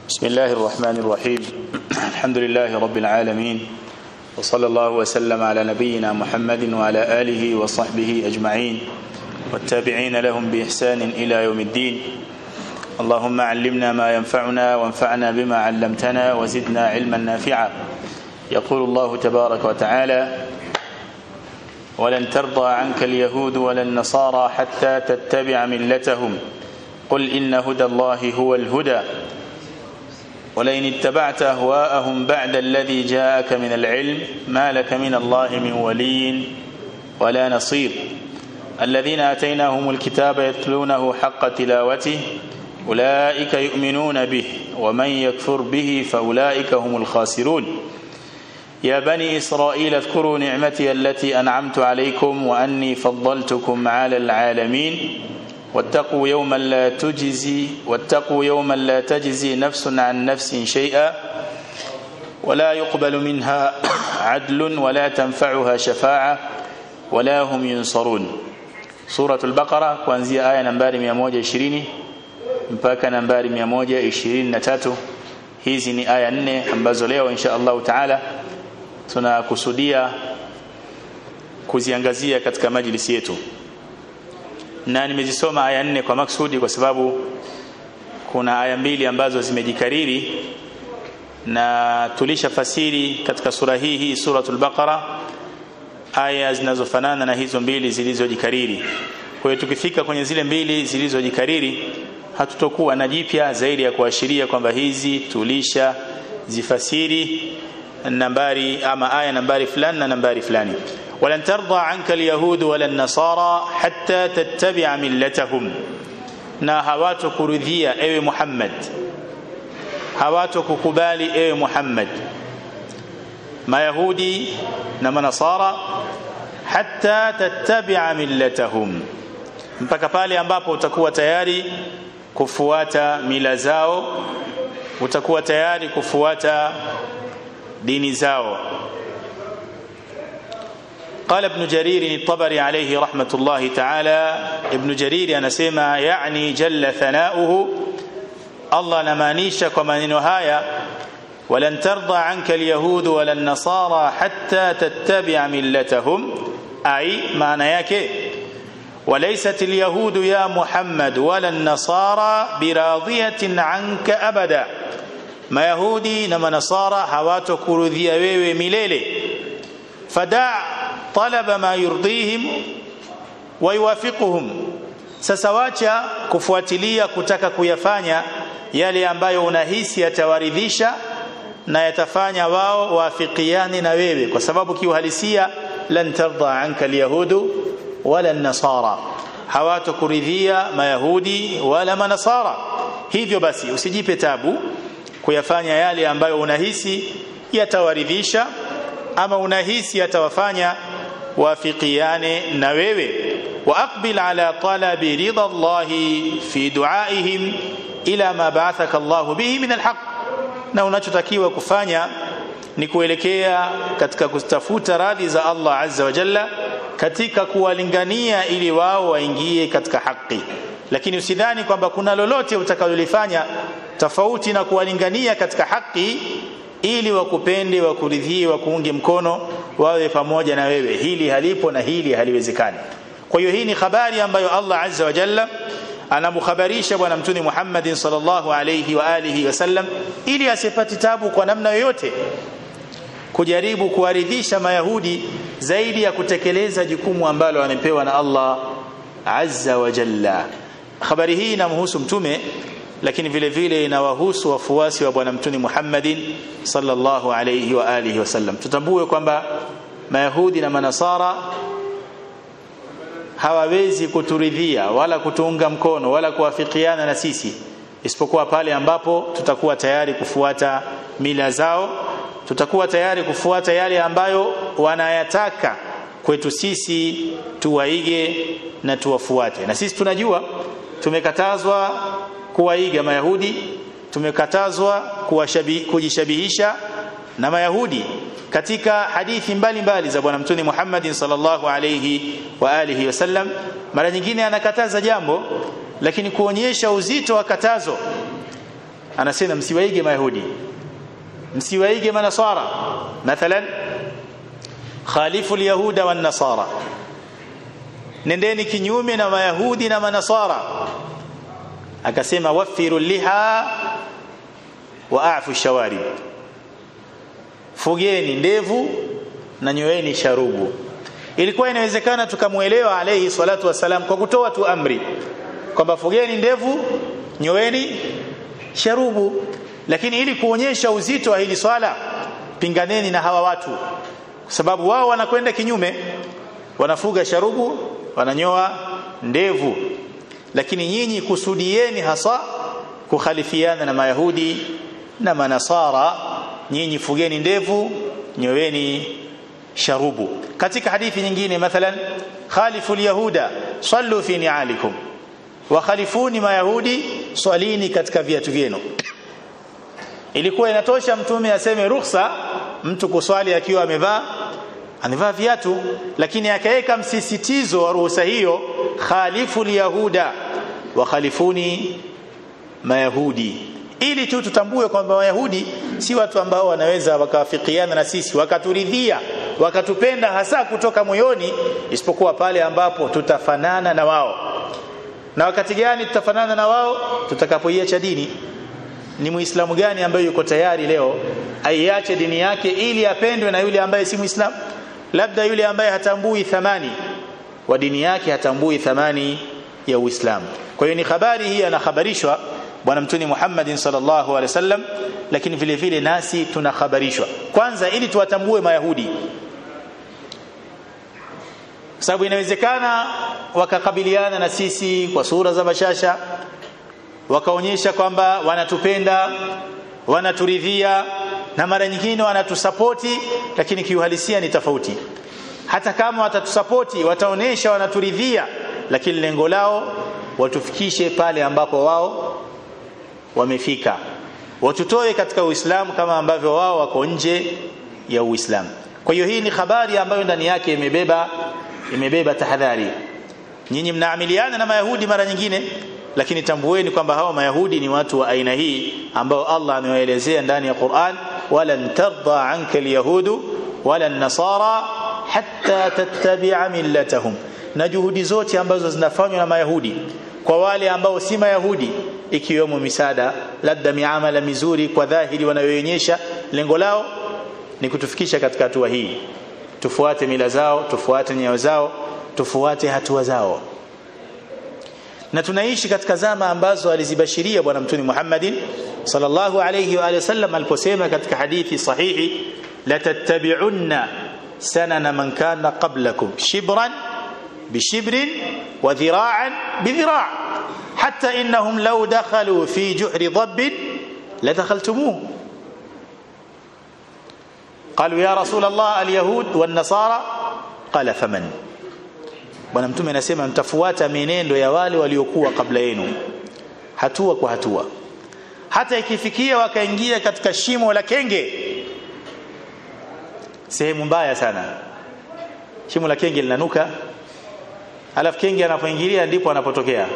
بسم الله الرحمن الرحيم الحمد لله رب العالمين وصلى الله وسلم على نبينا محمد وعلى آله وصحبه أجمعين والتابعين لهم بإحسان إلى يوم الدين اللهم علمنا ما ينفعنا وانفعنا بما علمتنا وزدنا علما نافعا يقول الله تبارك وتعالى ولن ترضى عنك اليهود ولا النصارى حتى تتبع ملتهم قل إن هدى الله هو الهدى ولئن اتبعت أهواءهم بعد الذي جاءك من العلم ما لك من الله من ولي ولا نصير الذين آتيناهم الكتاب يتلونه حق تلاوته أولئك يؤمنون به ومن يكفر به فأولئك هم الخاسرون يا بني إسرائيل اذكروا نعمتي التي أنعمت عليكم وأني فضلتكم على العالمين واتقوا يوما لا تجزي واتقوا يوما لا تجزي نفس عن نفس شيئا ولا يقبل منها عدل ولا تنفعها شفاعة ولا هم ينصرون سورة البقرة kuanzia aya nambari 120 mpaka nambari 123 hizi ni aya nne ambazo leo insha Allah taala tunakusudia kuziangazia katika majlisi yetu na nimezisoma aya nne kwa maksudi kwa sababu kuna aya mbili ambazo zimejikariri na tulishafasiri katika sura hii hii suratul baqara aya zinazofanana na hizo mbili zilizojikariri kwa hiyo tukifika kwenye zile mbili zilizojikariri hatutokuwa na jipya zaidi ya kuashiria kwamba hizi tulisha zifasiri nambari ama aya nambari fulani na nambari fulani ولن ترضى عنك اليهود ولا النصارى حتى تتبع ملتهم na hawatokuridhia ewe Muhammad hawatokukubali ewe Muhammad mayahudi na manasara hatta tattabi'a millatahum mpaka pale ambapo utakuwa tayari kufuata mila zao utakuwa tayari kufuata dini zao قال ابن جرير الطبري عليه رحمة الله تعالى ابن جرير anasema يعني جل ثناؤه الله نمانيشا كما نهاية ولن ترضى عنك اليهود ولا النصارى حتى تتبع ملتهم أي معنى yake وليست اليهود يا محمد ولا النصارى براضية عنك أبدا ما يهودي نما نصارى hawatokuridhia wewe milele فدع طلب ما يرضيهم ويوافقهم sasa wacha kufuatilia kutaka kuyafanya yale ambayo unahisi yatawaridhisha na yatafanya wao waafikiane na wewe kwa sababu kiuhalisia lan tarda anka alyahudu wala nasara hawatokuridhia mayahudi wala manasara hivyo basi usijipe tabu kuyafanya yale ambayo unahisi yatawaridhisha ama unahisi yatawafanya wafikiane na wewe واقبل على طلب رضا الله في دعائهم الى ما بعثك الله به من الحق na unachotakiwa kufanya ni kuelekea katika kutafuta radhi za Allah azza wa jalla katika kuwalingania ili wao waingie katika haki lakini usidhani kwamba kuna lolote utakalolifanya tofauti na kuwalingania katika haki ili wakupende wakuridhie wakuunge mkono wawe pamoja na wewe hili halipo na hili haliwezekani kwa hiyo hii ni habari ambayo Allah azza wa jalla anamkhabarisha bwana mtume Muhammad sallallahu alayhi wa alihi wasallam ili asipate tabu kwa namna yoyote kujaribu kuwaridhisha mayahudi zaidi ya kutekeleza jukumu ambalo amepewa na Allah azza wa jalla habari hii inamhusu mtume lakini vile vile inawahusu wafuasi wa bwana mtume Muhammadin sallallahu alayhi wa alihi wasallam tutambue kwamba mayahudi na manasara hawawezi kuturidhia wala kutuunga mkono wala kuwafikiana na sisi isipokuwa pale ambapo tutakuwa tayari kufuata mila zao tutakuwa tayari kufuata yale ambayo wanayataka kwetu sisi tuwaige na tuwafuate na sisi tunajua tumekatazwa kuwaiga mayahudi tumekatazwa kujishabihisha na mayahudi katika hadithi mbalimbali za bwana mtume Muhammad sallallahu alayhi wa alihi wasallam mara nyingine anakataza jambo lakini kuonyesha uzito wa katazo anasema msiwaige mayahudi msiwaige manasara mathalan khalifu alyahuda wan nasara nendeni kinyume na mayahudi na manasara akasema wafiru liha wa afu shawarib fugeni ndevu na nyoeni sharubu ilikuwa inawezekana tukamuelewa alayhi salatu wasalam kwa kutoa tu amri kwamba fugeni ndevu nyoeni sharubu lakini ili kuonyesha uzito wa hili swala pinganeni na hawa watu kwa sababu wao wanakwenda kinyume wanafuga sharubu wananyoa ndevu lakini nyinyi kusudieni hasa kukhalifiana na mayahudi na manasara nyinyi fugeni ndevu nyoweni sharubu katika hadithi nyingine mathalan khalifu alyahuda sallu fi ni'alikum wa khalifuni mayahudi swalini katika viatu vyenu ilikuwa inatosha mtume aseme ruhusa mtu kuswali akiwa amevaa amevaa viatu lakini akaweka msisitizo wa ruhusa hiyo khalifu alyahuda wa khalifuni mayahudi ili tu tutambue kwamba wayahudi si watu ambao wanaweza wakawafikiana na sisi wakaturidhia wakatupenda hasa kutoka moyoni isipokuwa pale ambapo tutafanana na wao na wakati gani tutafanana na wao tutakapoiacha dini ni muislamu gani ambaye yuko tayari leo aiache dini yake ili apendwe na yule ambaye si muislamu labda yule ambaye hatambui thamani wa dini yake hatambui thamani ya uislamu kwa hiyo ni habari hii anahabarishwa bwana mtuni Muhammad sallallahu alaihi wasallam lakini vile vile nasi tunahabarishwa kwanza ili tuwatambue mayahudi sababu inawezekana wakakabiliana na sisi kwa sura za bashasha wakaonyesha kwamba wanatupenda wanaturidhia na mara nyingine wanatusapoti lakini kiuhalisia ni tofauti hata kama watatusapoti wataonesha wanaturidhia lakini lengo lao watufikishe pale ambapo wao wamefika watutoe katika uislamu kama ambavyo wao wako nje ya uislamu kwa hiyo hii ni habari ambayo ndani yake imebeba imebeba tahadhari nyinyi mnaamiliana na mayahudi mara nyingine lakini tambueni kwamba hao mayahudi ni watu wa aina hii ambao Allah amewaelezea ndani ya Qur'an walan tarda anka alyahudu wala nasara hatta tattabi'a millatahum na juhudi zote ambazo zinafanywa na mayahudi kwa wale ambao si mayahudi ikiwemo misada labda miamala mizuri kwa dhahiri wanayoonyesha lengo lao ni kutufikisha katika hatua hii tufuate mila zao tufuate nyayo zao tufuate hatua zao na tunaishi katika zama ambazo alizibashiria bwana mtume Muhammadin sallallahu alayhi wa alihi wasallam aliposema katika hadithi sahihi la tattabi'unna sanana man kana qablakum shibran bishibrin wa dhira'an bidhira' hatta innahum law dakhalu fi juhri dhabb la dakhaltumuhu قالوا يا رسول الله اليهود والنصارى قال فمن bwana mtume anasema mtafuata mienendo ya wale waliokuwa kabla yenu hatua kwa hatua hata ikifikia wakaingia katika shimo la kenge sehemu mbaya sana shimo la kenge linanuka alafu kenge anapoingilia ndipo anapotokea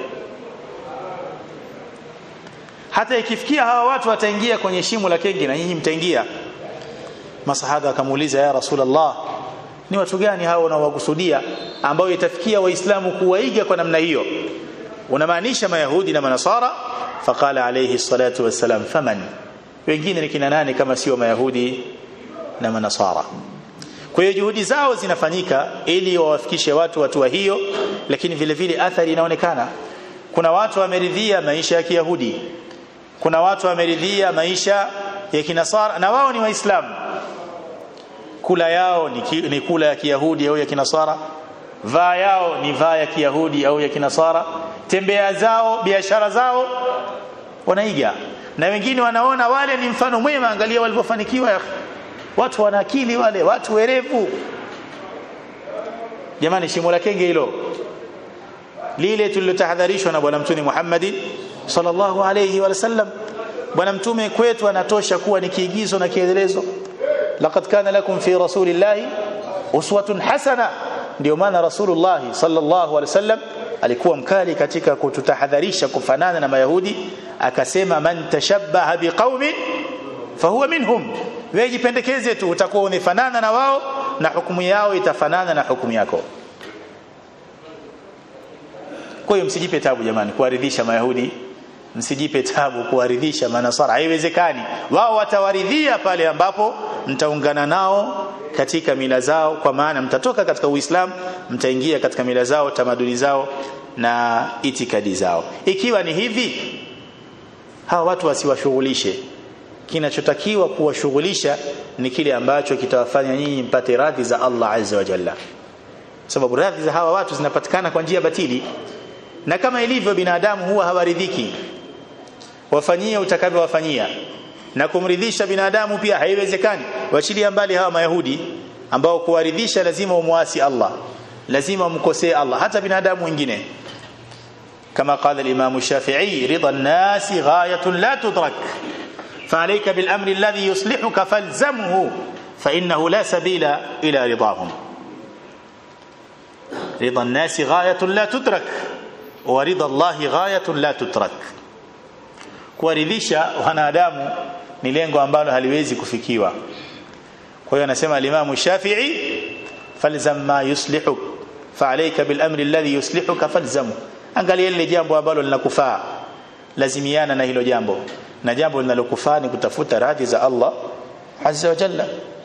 hata ikifikia hawa watu wataingia kwenye shimo la kenge na nyinyi mtaingia masahaba akamuuliza ya rasulullah ni watu gani hao unaowakusudia ambao itafikia waislamu kuwaiga kwa namna hiyo unamaanisha mayahudi na manasara faqala alayhi salatu wassalam faman wengine ni kina nani kama sio mayahudi na manasara kwa hiyo juhudi zao zinafanyika ili wawafikishe watu watu wa hiyo lakini vile vile athari inaonekana kuna watu wameridhia maisha ya kiyahudi kuna watu wameridhia maisha ya kinasara na wao ni waislamu kula yao ni, ki, ni kula ya kiyahudi au ya kinasara vaa yao ni vaa ya kiyahudi au ya kinasara tembea zao biashara zao wanaiga na wengine wanaona wale ni mfano mwema angalia walivyofanikiwa watu wana akili wale watu werevu jamani shimo la kenge hilo lile tulilotahadharishwa na bwana mtume Muhammad sallallahu alayhi wa sallam bwana mtume kwetu anatosha kuwa ni kiigizo na kielelezo laqad kana lakum fi rasulillahi uswatun hasana ndio maana rasulullah sallallahu alaihi wasallam alikuwa mkali katika kututahadharisha kufanana na mayahudi akasema man tashabbaha biqaumin fahuwa minhum wewe jipendekeze tu utakuwa unafanana na wao na hukumu yao itafanana na hukumu yako kwa hiyo msijipe tabu jamani kuwaridhisha mayahudi msijipe tabu kuwaridhisha manasara haiwezekani wao watawaridhia pale ambapo mtaungana nao katika mila zao kwa maana mtatoka katika uislamu mtaingia katika mila zao tamaduni zao na itikadi zao ikiwa ni hivi hawa watu wasiwashughulishe kinachotakiwa kuwashughulisha ni kile ambacho kitawafanya nyinyi mpate radhi za Allah azza wa jalla sababu radhi za hawa watu zinapatikana kwa njia batili na kama ilivyo binadamu huwa hawaridhiki wafanyie utakavyowafanyia na kumridhisha binadamu pia haiwezekani wachilia mbali hawa mayahudi ambao kuwaridhisha lazima umwasi Allah lazima umkosee Allah hata binadamu wengine كما قال الإمام الشافعي رضا الناس غاية لا تدرك فعليك بالأمر الذي يصلحك فالزمه فإنه لا سبيل إلى رضاهم رضا الناس غاية لا تدرك ورضا الله غاية لا تترك kuwaridhisha wanadamu ni lengo ambalo haliwezi kufikiwa kwa hiyo anasema al-Imam Shafi'i falzam ma yuslihuk fa'alayka bil amri alladhi yuslihuka falzamu angalia lile jambo ambalo linakufaa lazimiana na hilo jambo na jambo linalokufaa ni kutafuta radhi za Allah azza wa jalla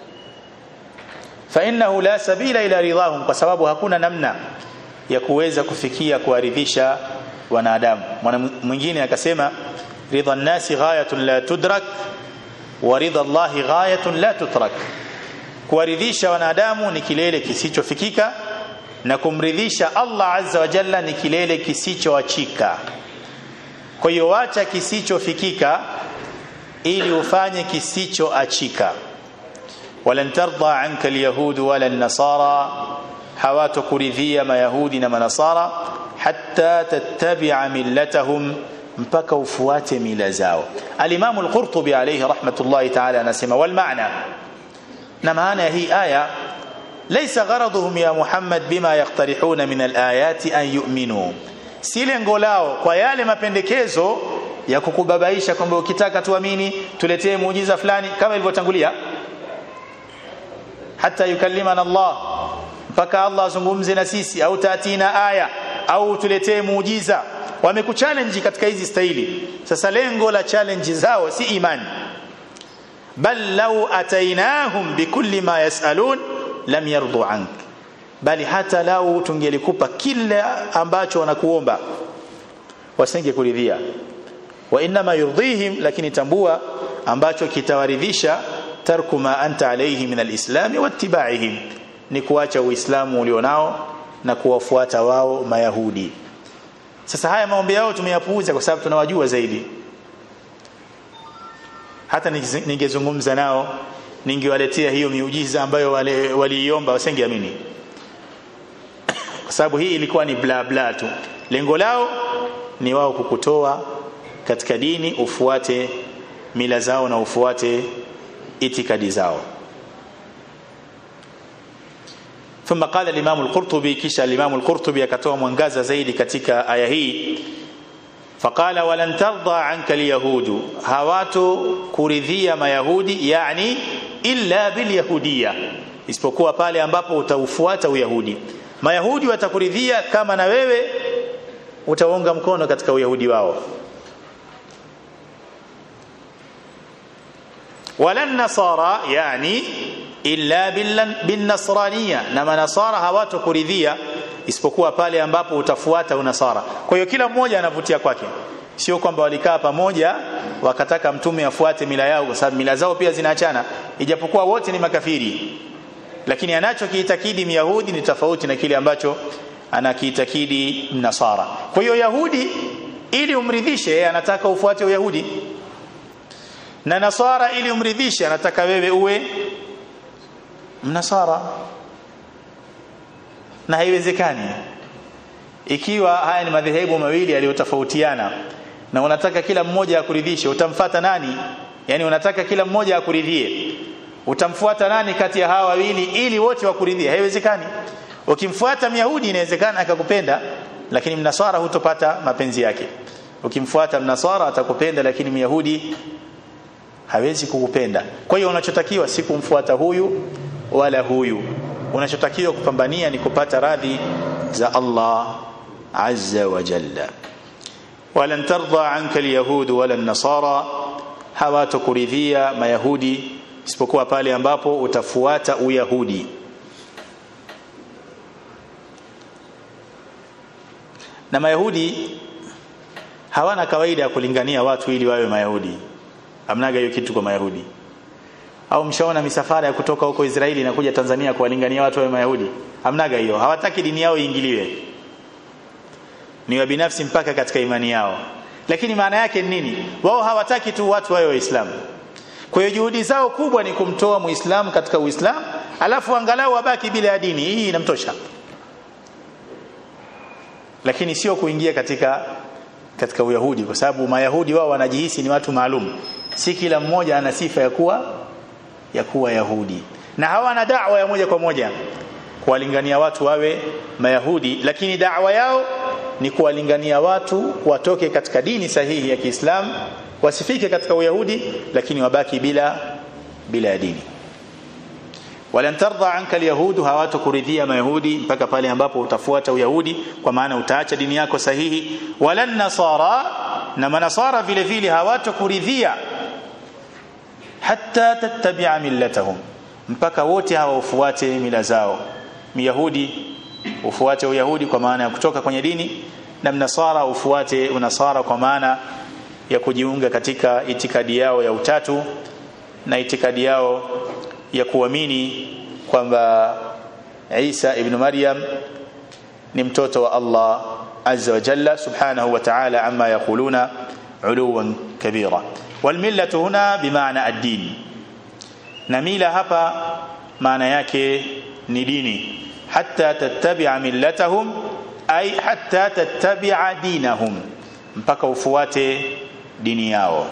fa innahu la sabila ila ridahum kwa sababu hakuna namna ya kuweza kufikia kuwaridhisha wanadamu mwana mwingine akasema ridha an-nasi ghayatun la tudrak wa ridha Allah ghayatun la tutrak kuwaridhisha wanadamu ni kilele kisichofikika na kumridhisha Allah azza wa jalla ni kilele kisichoachika kwa hiyo wacha kisichofikika ili ufanye kisichoachika walan tarda anka alyahud wala an-nasara hawatakuridhia mayahudi na manasara hatta tattabi'a millatahum mpaka ufuate mila zao al-imam al-qurtubi alayhi rahmatullahi ta'ala anasema wal maana na maana ya hii aya laysa gharaduhum ya muhammad bima yaqtarihuna min al-ayati an yu'minu si lengo lao kwa yale mapendekezo ya kukubabaisha kwamba ukitaka tuamini tuletee muujiza fulani kama ilivyotangulia hata yukallimana Allah mpaka Allah azungumze na sisi au tatina aya au tuletee muujiza wamekuchallenge katika hizi staili sasa lengo la challenge zao si imani bal law atainahum bikulli ma yasalun lam yardu ank bali hata lau tungelikupa kile ambacho wanakuomba wasingekuridhia wa inma yurdihim lakini tambua ambacho kitawaridhisha tarku ma anta alayhi min alislam wa ittiba'ihim ni kuacha uislamu ulionao na kuwafuata wao mayahudi sasa haya maombi yao tumeyapuuza kwa sababu tunawajua zaidi hata ningezungumza nao ningewaletea hiyo miujiza ambayo wale waliiomba wasingeamini kwa sababu hii ilikuwa ni bla bla tu lengo lao ni wao kukutoa katika dini ufuate mila zao na ufuate itikadi zao ثم قال الامام القرطبي كيش الامام القرطبي akatoa mwangaza zaidi katika aya hii فقال ولن ترضى عنك اليهود hawatu kuridhia mayahudi yani illa bilyahudiyya isipokuwa pale ambapo utaufuata uyahudi mayahudi watakuridhia kama na wewe utaunga mkono katika uyahudi wao wala nasara yani illa bin nasraniya na manasara hawatokuridhia isipokuwa pale ambapo utafuata unasara kwa hiyo kila mmoja anavutia kwake sio kwamba walikaa pamoja wakataka mtume afuate mila yao kwa sababu mila zao pia zinaachana ijapokuwa wote ni makafiri lakini anachokiitakidi myahudi ni tofauti na kile ambacho anakiitakidi mnasara kwa hiyo yahudi ili umridhishe yeye anataka ufuate uyahudi na nasara ili umridhishe anataka wewe uwe mnasara na haiwezekani ikiwa haya ni madhehebu mawili yaliyotofautiana na unataka kila mmoja akuridhishe utamfata nani yani unataka kila mmoja akuridhie utamfuata nani kati ya hawa wawili ili wote wakuridhie haiwezekani ukimfuata myahudi inawezekana akakupenda lakini mnaswara hutopata mapenzi yake ukimfuata mnaswara atakupenda lakini myahudi hawezi kukupenda kwa hiyo unachotakiwa si kumfuata huyu wala huyu unachotakiwa kupambania ni kupata radhi za Allah azza wa jalla walan tarda anka alyahud wala an-nasara hawatakuridhia mayahudi isipokuwa pale ambapo utafuata uyahudi na mayahudi hawana kawaida ya kulingania watu ili wawe mayahudi amnaga hiyo kitu kwa mayahudi au mshaona misafara ya kutoka huko Israeli na kuja Tanzania kuwalingania watu wawe mayahudi amnaga hiyo hawataki dini yao iingiliwe ni wa binafsi mpaka katika imani yao lakini maana yake ni nini wao hawataki tu watu wawe waislamu kwa hiyo juhudi zao kubwa ni kumtoa muislamu katika uislamu alafu angalau abaki bila ya dini hii inamtosha lakini sio kuingia katika katika uyahudi kwa sababu mayahudi wao wanajihisi ni watu maalum si kila mmoja ana sifa ya kuwa ya kuwa yahudi na hawana da'wa ya moja kwa moja kuwalingania watu wawe mayahudi lakini da'wa yao ni kuwalingania watu watoke katika dini sahihi ya Kiislamu wasifike katika uyahudi lakini wabaki bila bila ya dini walan tarda anka alyahudu hawatakuridhia mayahudi mpaka pale ambapo utafuata uyahudi kwa maana utaacha dini yako sahihi walan nasara na manasara vile vile hawatakuridhia hatta tattabi'a millatahum mpaka wote hawa ufuate mila zao myahudi ufuate uyahudi kwa maana ya kutoka kwenye dini na mnasara ufuate unasara kwa maana ya kujiunga katika itikadi yao ya utatu na itikadi yao ya kuamini kwamba Isa ibn Maryam ni mtoto wa Allah azza wa jalla subhanahu wa ta'ala amma yaquluna uluwan kabira والمله هنا بمعنى الدين na mila hapa maana yake ni dini hatta tattabi'a millatahum ay hatta tattabi'a dinahum mpaka ufuate dini yao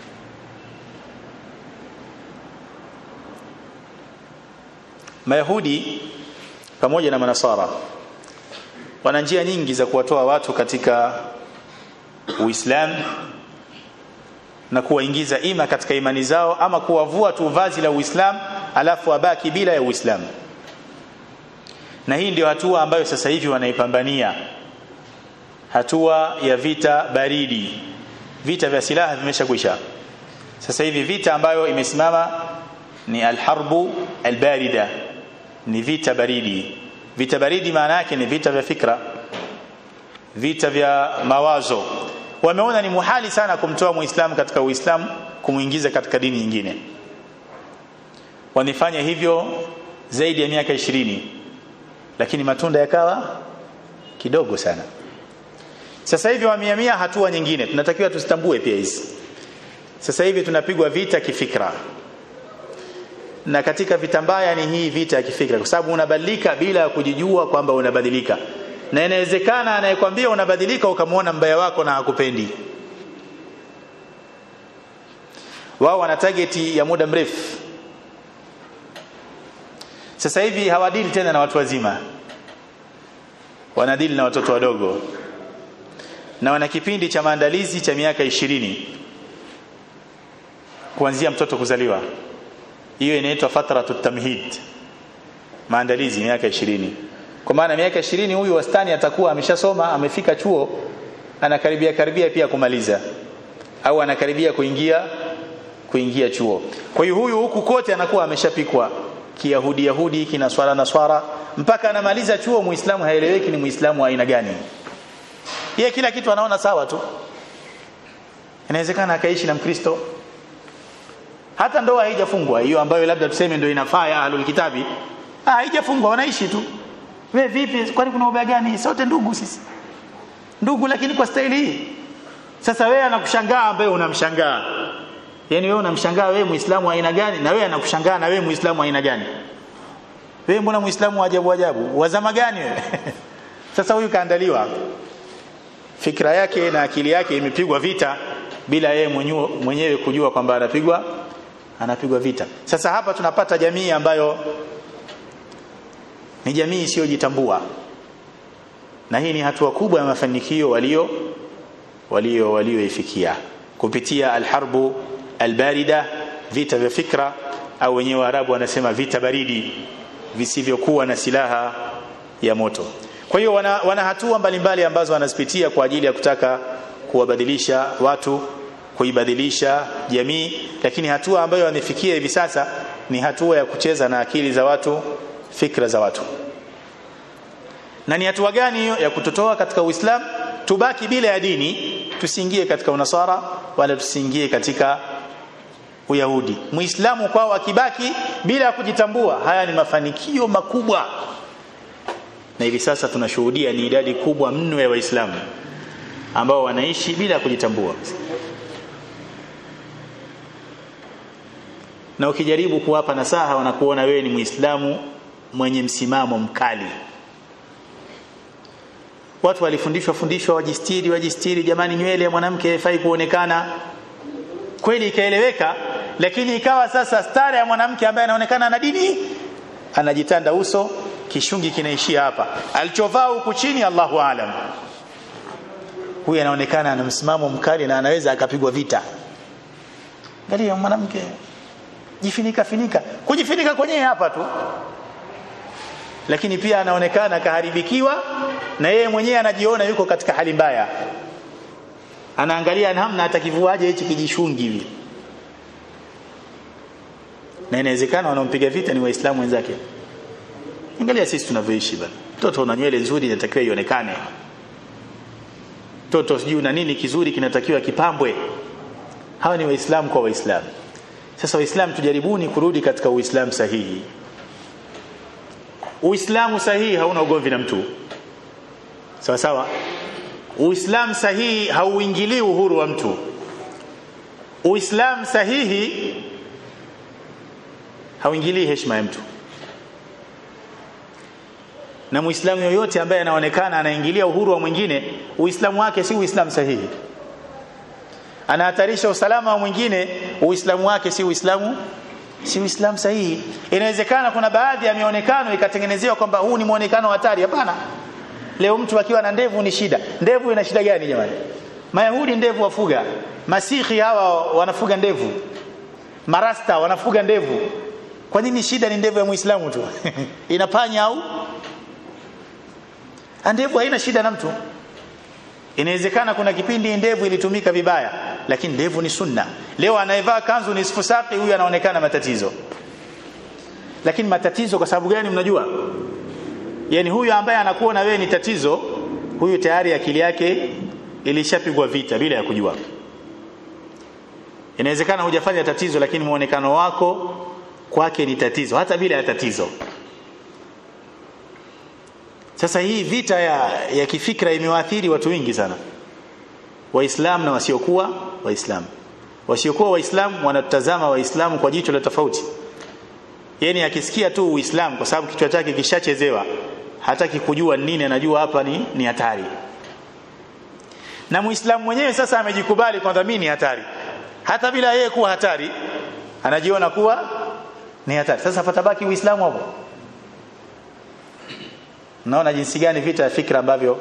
Mayahudi pamoja na Manasara wana njia nyingi za kuwatoa watu katika Uislamu na kuwaingiza ima katika imani zao ama kuwavua tu vazi la Uislamu alafu wabaki bila ya Uislamu. Na hii ndio hatua ambayo sasa hivi wanaipambania. Hatua ya vita baridi. Vita vya silaha vimeshakwisha. Sasa hivi vita ambayo imesimama ni alharbu albarida. Ni vita baridi. Vita baridi maana yake ni vita vya fikra. Vita vya mawazo wameona ni muhali sana kumtoa muislamu katika uislamu kumuingiza katika dini nyingine wanifanya hivyo zaidi ya miaka ishirini lakini matunda yakawa kidogo sana sasa hivi wamehamia hatua nyingine tunatakiwa tusitambue pia hizi sasa hivi tunapigwa vita kifikra na katika vita mbaya ni hii vita ya kifikra kwa sababu unabadilika bila ya kujijua kwamba unabadilika na inawezekana anayekwambia unabadilika ukamwona mbaya wako na hakupendi wao wana target ya muda mrefu sasa hivi hawadili tena na watu wazima wanadili na watoto wadogo na wana kipindi cha maandalizi cha miaka ishirini kuanzia mtoto kuzaliwa hiyo inaitwa fatratu tamhid maandalizi miaka ishirini kwa maana miaka ishirini huyu wastani atakuwa ameshasoma amefika chuo anakaribia karibia pia kumaliza au anakaribia kuingia kuingia chuo kwa hiyo huyu huku kote anakuwa ameshapikwa kiyahudi yahudi kinaswara na swara mpaka anamaliza chuo muislamu haeleweki ni muislamu wa aina gani yeye kila kitu anaona sawa tu inawezekana akaishi na mkristo hata ndoa haijafungwa hiyo ambayo labda tuseme ndio inafaa ya ahlul kitabi ah haijafungwa wanaishi tu we vipi kwani kuna ubaya gani sote ndugu sisi ndugu lakini kwa staili hii sasa wewe anakushangaa ambaye unamshangaa yani wewe unamshangaa wewe muislamu wa aina gani na wewe anakushangaa na wewe muislamu wa aina gani wewe mbona muislamu wa ajabu ajabu wa zama gani wewe sasa huyu kaandaliwa fikra yake na akili yake imepigwa vita bila yeye mwenyewe kujua kwamba anapigwa anapigwa vita sasa hapa tunapata jamii ambayo ni jamii isiyojitambua na hii ni hatua kubwa ya mafanikio walio walio walioifikia kupitia alharbu albarida vita vya fikra au wenyewe Waarabu wanasema vita baridi visivyokuwa na silaha ya moto kwa hiyo wana, wana hatua mbalimbali ambazo wanazipitia kwa ajili ya kutaka kuwabadilisha watu kuibadilisha jamii lakini hatua ambayo wamefikia hivi sasa ni hatua ya kucheza na akili za watu fikra za watu na ni hatua gani hiyo ya kutotoa katika Uislamu tubaki bila ya dini tusiingie katika unasara wala tusiingie katika Uyahudi Muislamu kwao akibaki bila ya kujitambua haya ni mafanikio makubwa na hivi sasa tunashuhudia ni idadi kubwa mno ya waislamu ambao wanaishi bila ya kujitambua na ukijaribu kuwapa nasaha wanakuona wewe ni muislamu mwenye msimamo mkali watu walifundishwa fundishwa wajistiri wajistiri jamani nywele ya mwanamke haifai kuonekana kweli ikaeleweka lakini ikawa sasa stara ya mwanamke ambaye anaonekana na dini anajitanda uso kishungi kinaishia hapa alichovaa huku chini Allahu aalam huyu anaonekana ana msimamo mkali na anaweza akapigwa vita angalia mwanamke jifinika finika kujifinika kwenyewe hapa tu lakini pia anaonekana kaharibikiwa na yeye mwenyewe anajiona yuko katika hali mbaya anaangalia namna atakivuaje hichi kijishungi hivi na inawezekana wanaompiga vita ni waislamu wenzake angalia sisi tunavyoishi bana mtoto una nywele nzuri inatakiwa ionekane mtoto sijui na nini kizuri kinatakiwa kipambwe hawa ni waislamu kwa waislamu sasa waislamu tujaribuni kurudi katika uislamu sahihi uislamu sahihi hauna ugomvi na mtu sawa sawa uislamu sahihi hauingilii uhuru wa mtu uislamu sahihi hauingilii heshima ya mtu na muislamu yoyote ambaye anaonekana anaingilia uhuru wa mwingine uislamu wake si uislamu sahihi anahatarisha usalama wa mwingine uislamu wake si uislamu si uislamu sahihi inawezekana kuna baadhi ya mionekano ikatengenezewa kwamba huu ni muonekano hatari hapana leo mtu akiwa na ndevu ni shida ndevu ina shida gani jamani mayahudi ndevu wafuga masihi hawa wanafuga ndevu marasta wanafuga ndevu kwa nini shida ni ndevu ya muislamu tu inapanya au ndevu haina shida na mtu inawezekana kuna kipindi ndevu ilitumika vibaya lakini ndevu ni sunna leo anayevaa kanzu ni sifusaki huyu anaonekana matatizo lakini matatizo kwa sababu gani mnajua yani huyu ambaye anakuwa na wewe ni tatizo huyu tayari akili yake ilishapigwa vita bila ya kujua inawezekana hujafanya tatizo lakini muonekano wako kwake ni tatizo hata bila ya tatizo sasa hii vita ya, ya kifikra imewaathiri watu wengi sana waislamu na wasiokuwa waislamu wasiokuwa waislamu wanatazama waislamu kwa jicho la tofauti yani akisikia tu uislamu kwa sababu kichwa chake kishachezewa hataki kujua nini anajua hapa ni ni hatari na muislamu mwenyewe sasa amejikubali kwamba mimi ni hatari hata bila yeye kuwa hatari anajiona kuwa ni hatari sasa patabaki uislamu hapo naona jinsi gani vita ya fikra ambavyo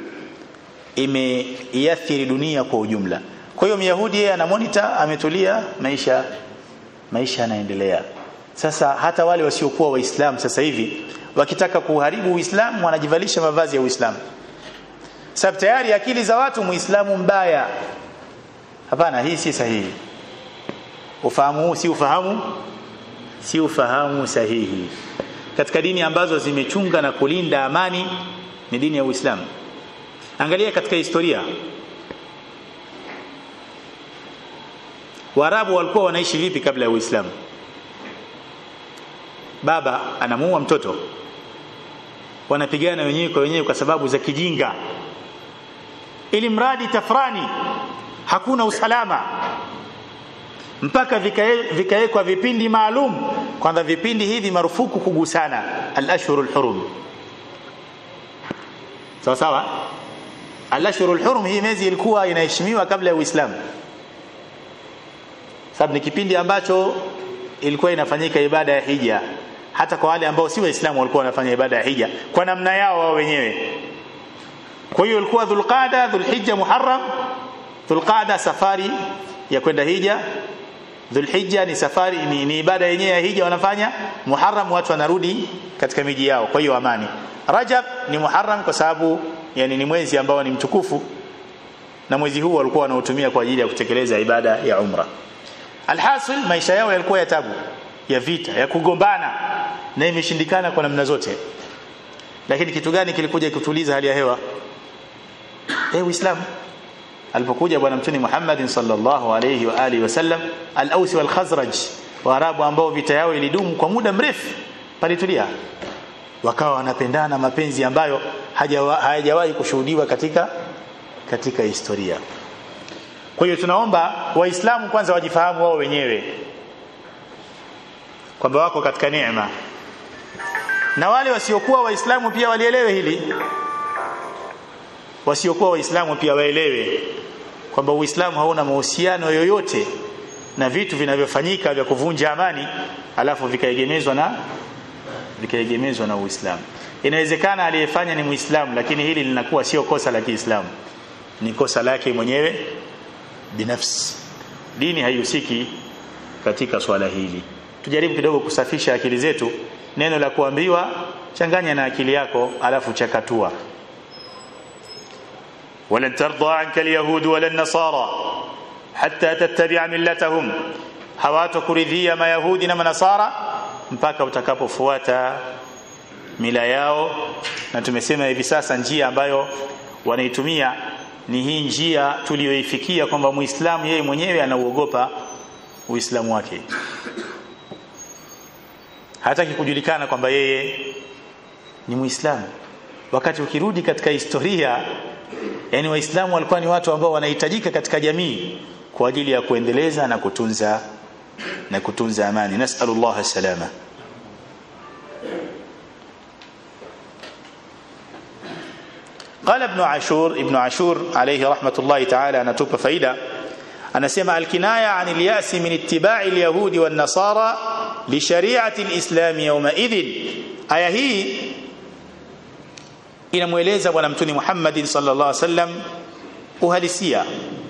imeiathiri dunia kwa ujumla kwa hiyo myahudi yeye ana monitor ametulia maisha maisha yanaendelea sasa hata wale wasiokuwa waislamu sasa hivi wakitaka kuharibu uislamu wanajivalisha mavazi ya uislamu sababu tayari akili za watu muislamu mbaya hapana hii si sahihi ufahamu huu si ufahamu si ufahamu sahihi katika dini ambazo zimechunga na kulinda amani ni dini ya Uislamu angalia katika historia Waarabu walikuwa wanaishi vipi kabla ya Uislamu baba anamuua mtoto wanapigana wenyewe kwa wenyewe kwa sababu za kijinga ili mradi tafrani hakuna usalama mpaka vikawekwa vipindi maalum kwamba vipindi hivi marufuku kugusana al-ashhurul hurum sawa sawa al-ashhurul hurum hii miezi ilikuwa inaheshimiwa kabla ya Uislamu sababu ni kipindi ambacho ilikuwa inafanyika ibada ya hija hata kwa wale ambao si waislamu walikuwa wanafanya ibada ya hija kwa namna yao wao wenyewe kwa hiyo ilikuwa dhulqada dhulhijja muharram dhulqada safari ya kwenda hija dhulhijja ni safari ni, ni ibada yenyewe ya hija wanafanya muharram watu wanarudi katika miji yao kwa hiyo amani rajab ni muharram kwa sababu yani ni mwezi ambao ni mtukufu na mwezi huu walikuwa wanautumia kwa ajili ya kutekeleza ibada ya umra alhasil maisha yao yalikuwa ya tabu ya vita ya kugombana na imeshindikana kwa namna zote lakini kitu gani kilikuja kutuliza hali ya hewa eh uislamu alipokuja bwana mtume Muhammad sallallahu alayhi wa alihi wasallam al-Aus wal Khazraj waarabu ambao vita yao ilidumu kwa muda mrefu palitulia wakawa wanapendana mapenzi ambayo hayajawahi kushuhudiwa katika katika historia kwa hiyo tunaomba waislamu kwanza wajifahamu wao wenyewe kwamba wako katika neema na wale wasiokuwa waislamu pia walielewe hili wasiokuwa waislamu pia waelewe kwamba uislamu hauna mahusiano yoyote na vitu vinavyofanyika vya kuvunja amani alafu vikaegemezwa na vikaegemezwa na uislamu inawezekana aliyefanya ni muislamu lakini hili linakuwa sio kosa la kiislamu ni kosa lake mwenyewe binafsi dini haihusiki katika swala hili tujaribu kidogo kusafisha akili zetu neno la kuambiwa changanya na akili yako alafu chakatua ولن ترضى عنك اليهود ولا النصارى حتى تتبع ملتهم hawatokuridhia mayahudi na manasara mpaka utakapofuata mila yao na tumesema hivi sasa njia ambayo wanaitumia ni hii njia tuliyoifikia kwamba muislamu yeye mwenyewe anauogopa uislamu wake hataki kujulikana kwamba yeye ni muislamu wakati ukirudi katika historia yani waislamu walikuwa ni watu ambao wanahitajika katika jamii kwa ajili ya kuendeleza na kutunza na kutunza amani nasallallahu salama قال ابن عاشور ابن عاشور عليه رحمة الله تعالى anatupa faida anasema alkinaya an alyas min ittiba'i alyahudi wan nasara li shari'ati alislam yawma idhin aya hii inamueleza bwana mtume Muhammad sallallahu alaihi wasallam uhalisia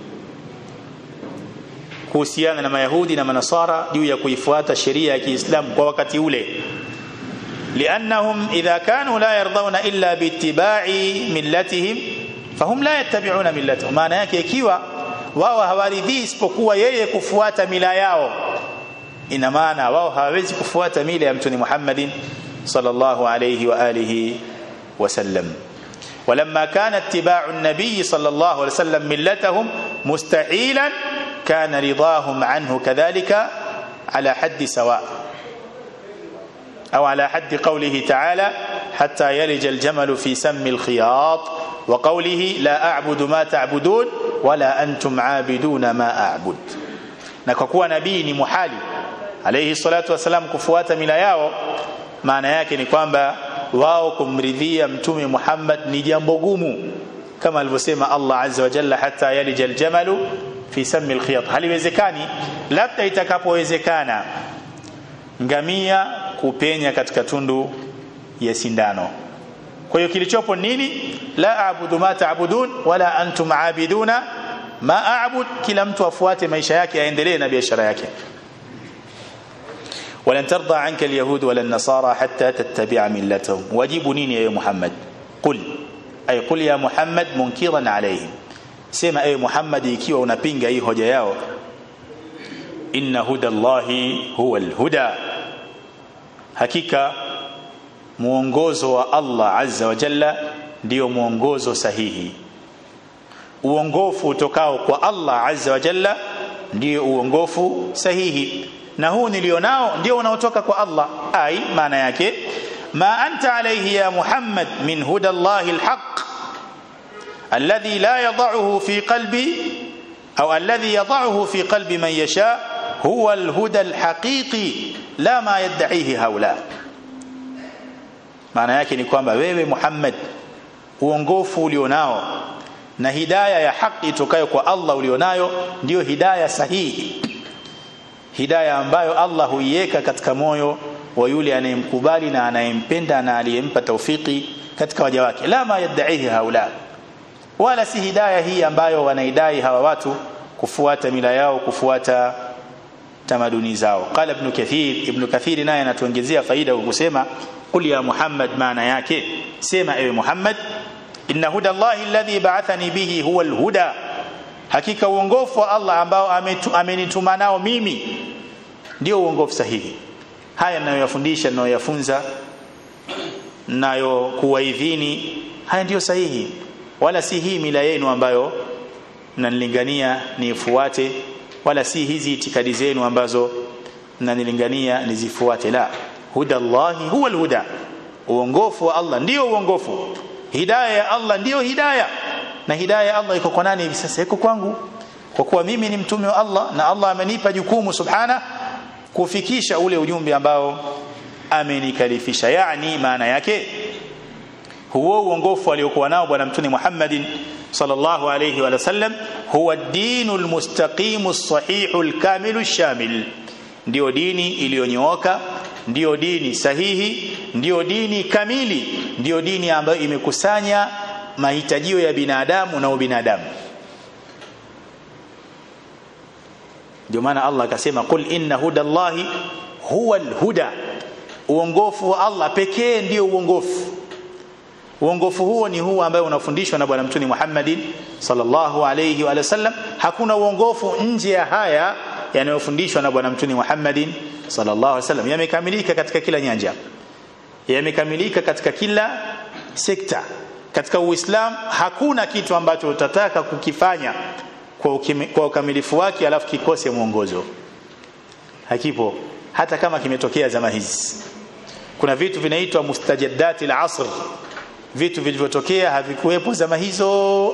kuhusiana na mayahudi na manasara juu ya kuifuata sheria ya Kiislamu kwa wakati ule لانهم اذا كانوا لا يرضون الا باتباع ملتهم فهم لا يتبعون ملتهم maana yake ikiwa wao hawaridhii isipokuwa yeye kufuata mila yao ina maana wao hawawezi kufuata mila ya mtume Muhammad sallallahu alayhi wa alihi وسلم ولما كان اتباع النبي صلى الله عليه وسلم ملتهم مستحيلا كان رضاهم عنه كذلك على حد سواء أو على حد قوله تعالى حتى يلج الجمل في سم الخياط وقوله لا أعبد ما تعبدون ولا أنتم عابدون ما أعبد نكوكوا نبي محالي عليه الصلاة والسلام كفوات ملا yao maana yake ni kwamba wao kumridhia mtume Muhammad ni jambo gumu kama alivyosema Allah azza wa jalla hata yalija aljamalu fi sammi alkhiyat haliwezekani labda itakapowezekana ngamia kupenya katika tundu ya sindano kwa hiyo kilichopo nini la aabudu ma taabudun wala antum aabiduna ma aabud kila mtu afuate maisha yake aendelee na biashara yake ولن ترضى عنك اليهود ولا النصارى حتى تتبع ملتهم واجب نين يا محمد قل أي قل يا محمد منكرا عليهم سما أي محمد ikiwa unapinga hii hoja yao inna huda Allahi huwa alhuda hakika muongozo wa Allah azza wa jalla ndio muongozo sahihi uongofu utokao kwa Allah azza wa jalla ndio uongofu sahihi na huu nilionao ndio unaotoka kwa Allah ai maana yake ma anta alayhi ya Muhammad min huda Allahi alhaq alladhi la yad'uhu fi qalbi au alladhi yad'uhu fi qalbi man yasha huwa alhuda alhaqiqi la ma yad'ihi haula maana yake ni kwamba wewe Muhammad uongofu ulionao na hidaya ya haki itokayo kwa Allah ulionayo ndio hidaya sahihi hidaya ambayo Allah huiweka katika moyo wa yule anayemkubali na anayempenda na aliyempa taufiki katika waja wake la ma yadaihi haula wala si hidayah hii ambayo wanaidai hawa watu kufuata mila yao kufuata tamaduni zao qala ibn kathir ibn kathir naye anatuongezea faida kwa kusema qul ya muhammad maana yake sema ewe muhammad inna huda allahi alladhi ba'athani bihi huwa alhuda hakika uongofu wa allah ambao amenituma nao mimi ndio uongofu sahihi haya ninayoyafundisha ninayoyafunza nayo kuwaidhini haya ndiyo sahihi wala si hii mila yenu ambayo mnanilingania nifuate wala si hizi itikadi zenu ambazo mnanilingania nizifuate la huda Allahi huwa alhuda uongofu wa Allah ndio uongofu hidayah ya Allah ndio hidayah na hidayah ya Allah iko kwa nani hivi sasa iko kwangu kwa kuwa mimi ni mtume wa Allah na Allah amenipa jukumu subhana kufikisha ule ujumbe ambao amenikalifisha yani maana yake huo uongofu aliokuwa nao bwana mtume Muhammadin sallallahu alayhi wa sallam huwa dinul mustaqimu sahihul kamilu shamil ndio dini iliyonyooka ndio dini sahihi ndio dini kamili ndio dini ambayo imekusanya mahitajio ya binadamu na ubinadamu ndio maana Allah akasema qul inna hudallahi huwal huda uongofu wa Allah pekee ndio uongofu uongofu huo ni huu ambayo unafundishwa na bwana mtume Muhammadin sallallahu alayhi wa sallam hakuna uongofu nje ya haya yanayofundishwa na bwana mtume Muhammadin sallallahu alayhi wasallam yamekamilika katika kila nyanja yamekamilika katika kila sekta katika uislamu hakuna kitu ambacho utataka kukifanya kwa, ukime, kwa ukamilifu wake alafu kikose mwongozo hakipo hata kama kimetokea zama hizi kuna vitu vinaitwa mustajadati al-asr vitu vilivyotokea havikuwepo zama hizo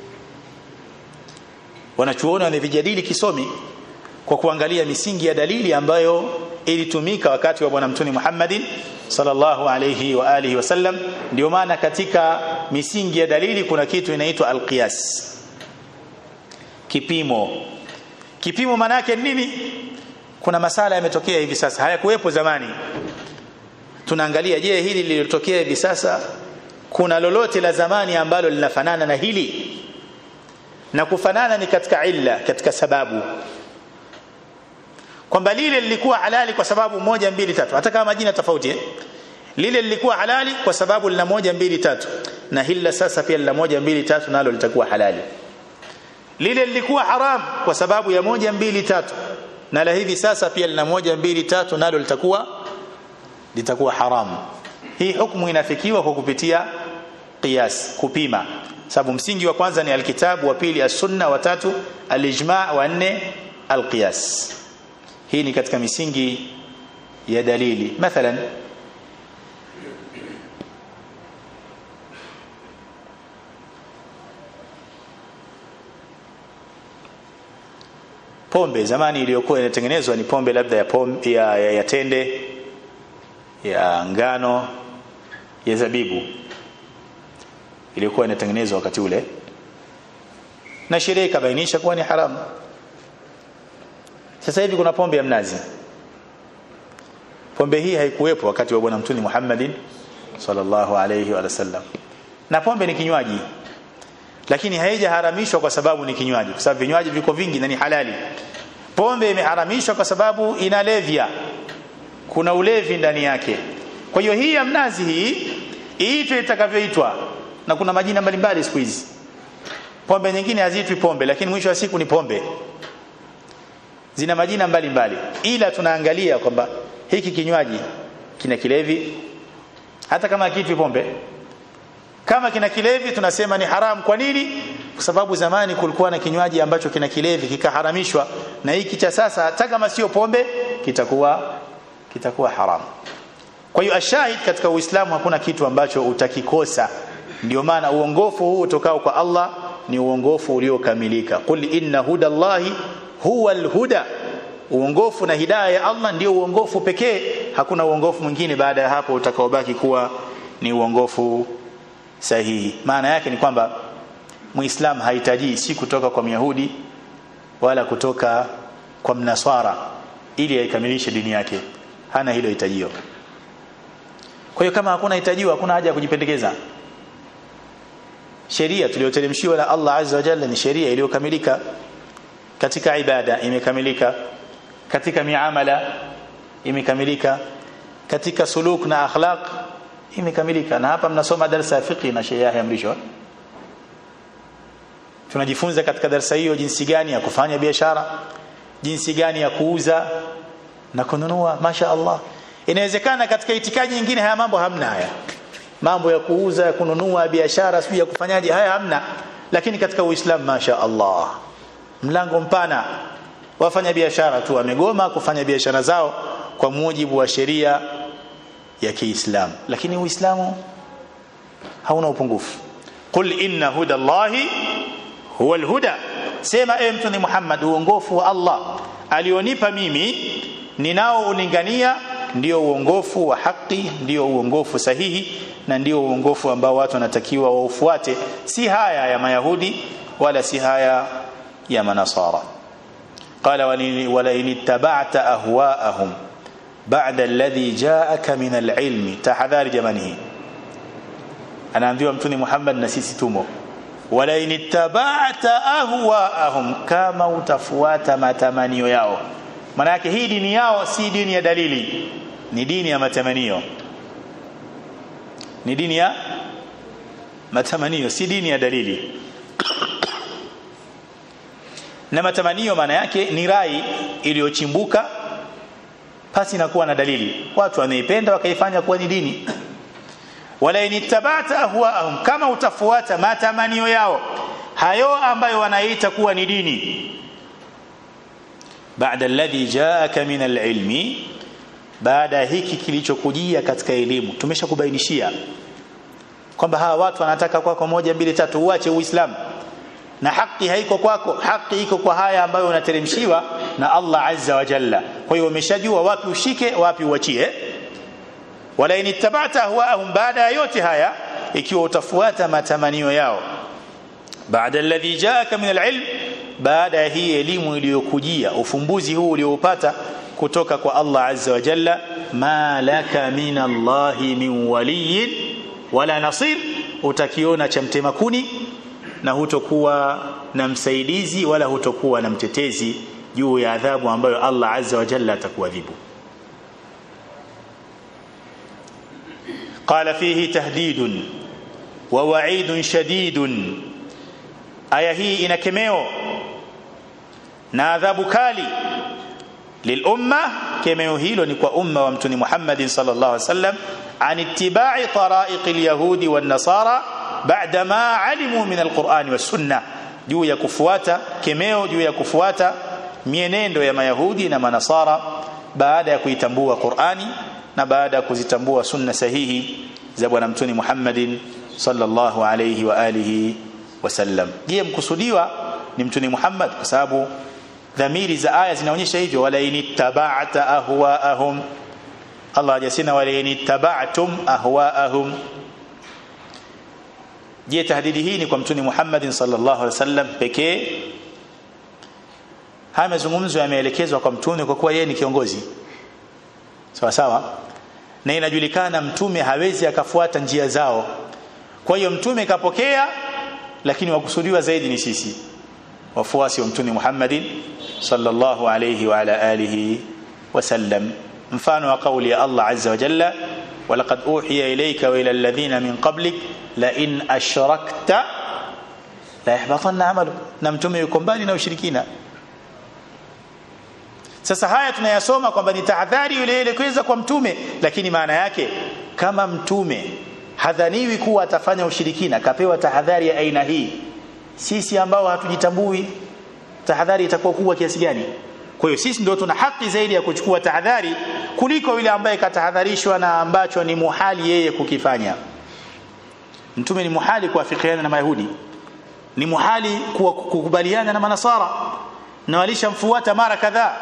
wanachuoni wanavijadili kisomi kwa kuangalia misingi ya dalili ambayo ilitumika wakati wa bwana mtume Muhammadin sallallahu alayhi wa alihi wasallam ndio maana katika misingi ya dalili kuna kitu inaitwa alqiyas kipimo kipimo maana yake nini kuna masala yametokea hivi sasa hayakuwepo zamani tunaangalia je hili lililotokea hivi sasa kuna lolote la zamani ambalo linafanana na hili na kufanana ni katika illa katika sababu kwamba lile lilikuwa halali kwa sababu moja mbili tatu hata kama majina tofauti eh? lile lilikuwa halali kwa sababu lina moja mbili tatu na hili sasa pia lina moja mbili tatu nalo litakuwa halali lile lilikuwa haram kwa sababu ya moja mbili tatu na la hivi sasa pia lina moja mbili tatu nalo litakuwa litakuwa haramu hii hukumu inafikiwa kwa kupitia qiyas kupima sababu msingi wa kwanza ni alkitabu wa pili as-sunna wa tatu al-ijma' wa nne al-qiyas hii ni katika misingi ya dalili mathalan pombe zamani iliyokuwa inatengenezwa ni pombe labda ya, pombe, ya, ya, ya tende ya ngano ya zabibu iliyokuwa inatengenezwa wakati ule na sheria ikabainisha kuwa ni haramu sasa hivi kuna pombe ya mnazi pombe hii haikuwepo wakati wa bwana mtume Muhammadin sallallahu alayhi wa sallam na pombe ni kinywaji lakini haijaharamishwa kwa sababu ni kinywaji kwa sababu vinywaji viko vingi na ni halali pombe imeharamishwa kwa sababu inalevya kuna ulevi ndani yake kwa hiyo hii ya mnazi hii iitwe itakavyoitwa na kuna majina mbalimbali siku hizi pombe nyingine haziitwi pombe lakini mwisho wa siku ni pombe zina majina mbalimbali mbali. ila tunaangalia kwamba hiki kinywaji kina kilevi hata kama kiitwi pombe kama kina kilevi tunasema ni haram kwa nini kwa sababu zamani kulikuwa na kinywaji ambacho kina kilevi kikaharamishwa na hiki cha sasa hata kama sio pombe kitakuwa kitakuwa haram kwa hiyo ashahid katika uislamu hakuna kitu ambacho utakikosa ndio maana uongofu huu utokao kwa Allah ni uongofu uliokamilika qul inna hudallahi huwa alhuda uongofu na hidayah ya Allah ndio uongofu pekee hakuna uongofu mwingine baada ya hapo utakaobaki kuwa ni uongofu sahihi maana yake ni kwamba muislam hahitaji si kutoka kwa myahudi wala kutoka kwa mnaswara ili aikamilishe dini yake hana hilo hitajio kwa hiyo kama hakuna hitajio hakuna haja ya kujipendekeza sheria tuliyoteremshiwa na Allah azza wa jalla ni sheria iliyokamilika katika ibada imekamilika katika miamala imekamilika katika suluk na akhlaq imekamilika na hapa mnasoma darasa ya fiqh na sheria ya mrisho tunajifunza katika darasa hiyo jinsi gani ya kufanya biashara jinsi gani ya kuuza na kununua masha Allah inawezekana katika itikadi nyingine haya mambo hamna haya mambo ya kuuza ya kununua biashara sio ya kufanyaje haya hamna lakini katika uislamu masha Allah mlango mpana wafanya biashara tu wamegoma kufanya biashara zao kwa mujibu wa sheria ya Kiislamu lakini Uislamu hauna upungufu qul inna huda Allahi huwa alhuda sema ewe mtume Muhammad uongofu wa Allah alionipa mimi ninao ulingania ndio uongofu wa haki ndio uongofu sahihi na ndio uongofu ambao watu wanatakiwa waufuate si haya ya mayahudi wala si haya ya manasara qala wala in ittaba'ta ahwa'ahum ba'da alladhi ja'aka min al-ilmi tahadhari jamani hii anaambiwa mtume Muhammad na sisi tumo wala in ittaba'ta ahwa'ahum kama utafuata matamanio yao maana yake hii dini yao si dini ya dalili ni dini ya matamanio ni dini ya matamanio si dini ya dalili na matamanio maana yake ni rai iliyochimbuka pasi na kuwa na dalili watu wameipenda wakaifanya kuwa ni dini wala inittabata ahwaahum kama utafuata matamanio yao hayo ambayo wanaita kuwa ni dini baada alladhi jaaka min alilmi baada hiki kilichokujia katika elimu tumeshakubainishia kwamba hawa watu wanataka kwako moja mbili tatu uache uislamu na haki haiko kwako haki iko kwa haya ambayo unateremshiwa na Allah azza wa jalla kwa hiyo umeshajua wapi ushike wapi uachie wala inittabata ahwaahum baada ya yote haya ikiwa utafuata matamanio yao baada alladhi jaaka min alilm baada ya hii elimu iliyokujia ufumbuzi huu ulioupata kutoka kwa Allah azza wa jalla ma laka min Allah min waliyin wala nasir utakiona cha mtema kuni na hutokuwa na msaidizi wala hutokuwa na mtetezi juu ya adhabu ambayo Allah azza wa jalla atakuadhibu قال فيه تهديد ووعيد شديد aya hii ina kemeo na adhabu kali lilumma kemeo hilo ni kwa umma wa mtume Muhammad sallallahu alaihi wasallam an ittiba'i tara'iq alyahudi wan nasara ba'da ma alimu min alquran was sunna juu ya kufuata kemeo juu ya kufuata mienendo ya mayahudi na manasara baada ya kuitambua Qur'ani na baada ya kuzitambua sunna sahihi za bwana mtume Muhammadin sallallahu alayhi wa alihi wasallam je mkusudiwa ni mtume Muhammad kwa sababu dhamiri za aya zinaonyesha hivyo wala inittaba'ta ahwaahum Allah hajasema wala inittaba'tum ahwaahum je tahdidi hii ni kwa mtume Muhammad sallallahu alaihi wasallam pekee haya mazungumzo yameelekezwa kwa mtume kwa kuwa yeye ni kiongozi sawa sawa na inajulikana mtume hawezi akafuata njia zao kwa hiyo mtume kapokea lakini wakusudiwa zaidi ni sisi wafuasi wa mtume Muhammadin sallallahu alayhi wa ala alihi wasallam mfano wa kauli ya Allah azza wa jalla ولقد أوحي إليك وإلى الذين من قبلك لئن أشركت لا يحبطن عملك نمتم يكون بالي na ushirikina sasa haya tunayasoma kwamba ni tahadhari ile ile kuweza kwa mtume lakini maana yake kama mtume hadhaniwi kuwa atafanya ushirikina kapewa tahadhari ya aina hii sisi ambao hatujitambui tahadhari itakuwa kubwa kiasi gani kwa hiyo sisi ndio tuna haki zaidi ya kuchukua tahadhari kuliko yule ambaye katahadharishwa na ambacho ni muhali yeye kukifanya mtume ni muhali kuafikiana na mayahudi ni muhali kukubaliana na manasara na walishamfuata mara kadhaa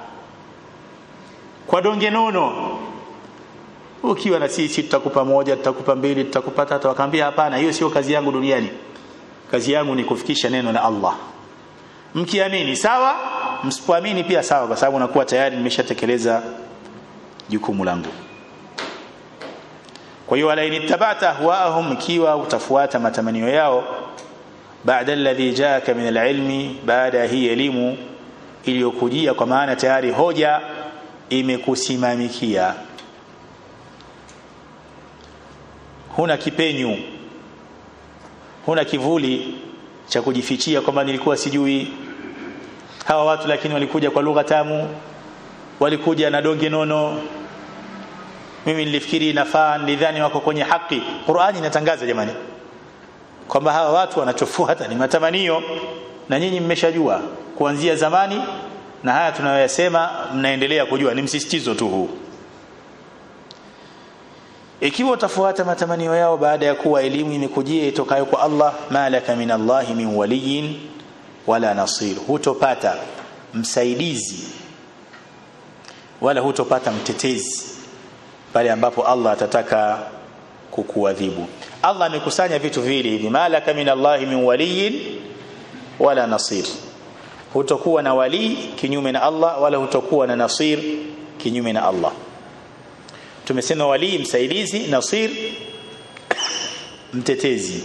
kwa donge nono ukiwa na sisi tutakupa moja tutakupa mbili tutakupa tatu akamwambia hapana hiyo sio kazi yangu duniani kazi yangu ni kufikisha neno la Allah mkiamini sawa msipoamini pia sawa kwa sababu nakuwa tayari nimeshatekeleza jukumu langu kwa hiyo wala inittaba'ta ahwaahum ikiwa utafuata matamanio yao baada alladhi jaaka min alilmi baada hii elimu iliyokujia kwa maana tayari hoja imekusimamikia huna kipenyu huna kivuli cha kujifichia kwamba nilikuwa sijui hawa watu lakini walikuja kwa lugha tamu walikuja na donge nono mimi nilifikiri inafaa nilidhani wako kwenye haki Qur'ani inatangaza jamani kwamba hawa watu wanachofuata ni matamanio na nyinyi mmeshajua kuanzia zamani na haya tunayoyasema mnaendelea kujua ni msisitizo tu huu ikiwa utafuata matamanio yao baada ya kuwa elimu imekujia itokayo kwa Allah malaka min Allah min waliyin wala nasir hutopata msaidizi wala hutopata mtetezi pale ambapo Allah atataka kukuadhibu Allah amekusanya vitu vile hivi malaka min Allah min waliyin wala nasir hutokuwa na wali kinyume na Allah wala hutokuwa na nasir kinyume na Allah tumesema wali msaidizi nasir mtetezi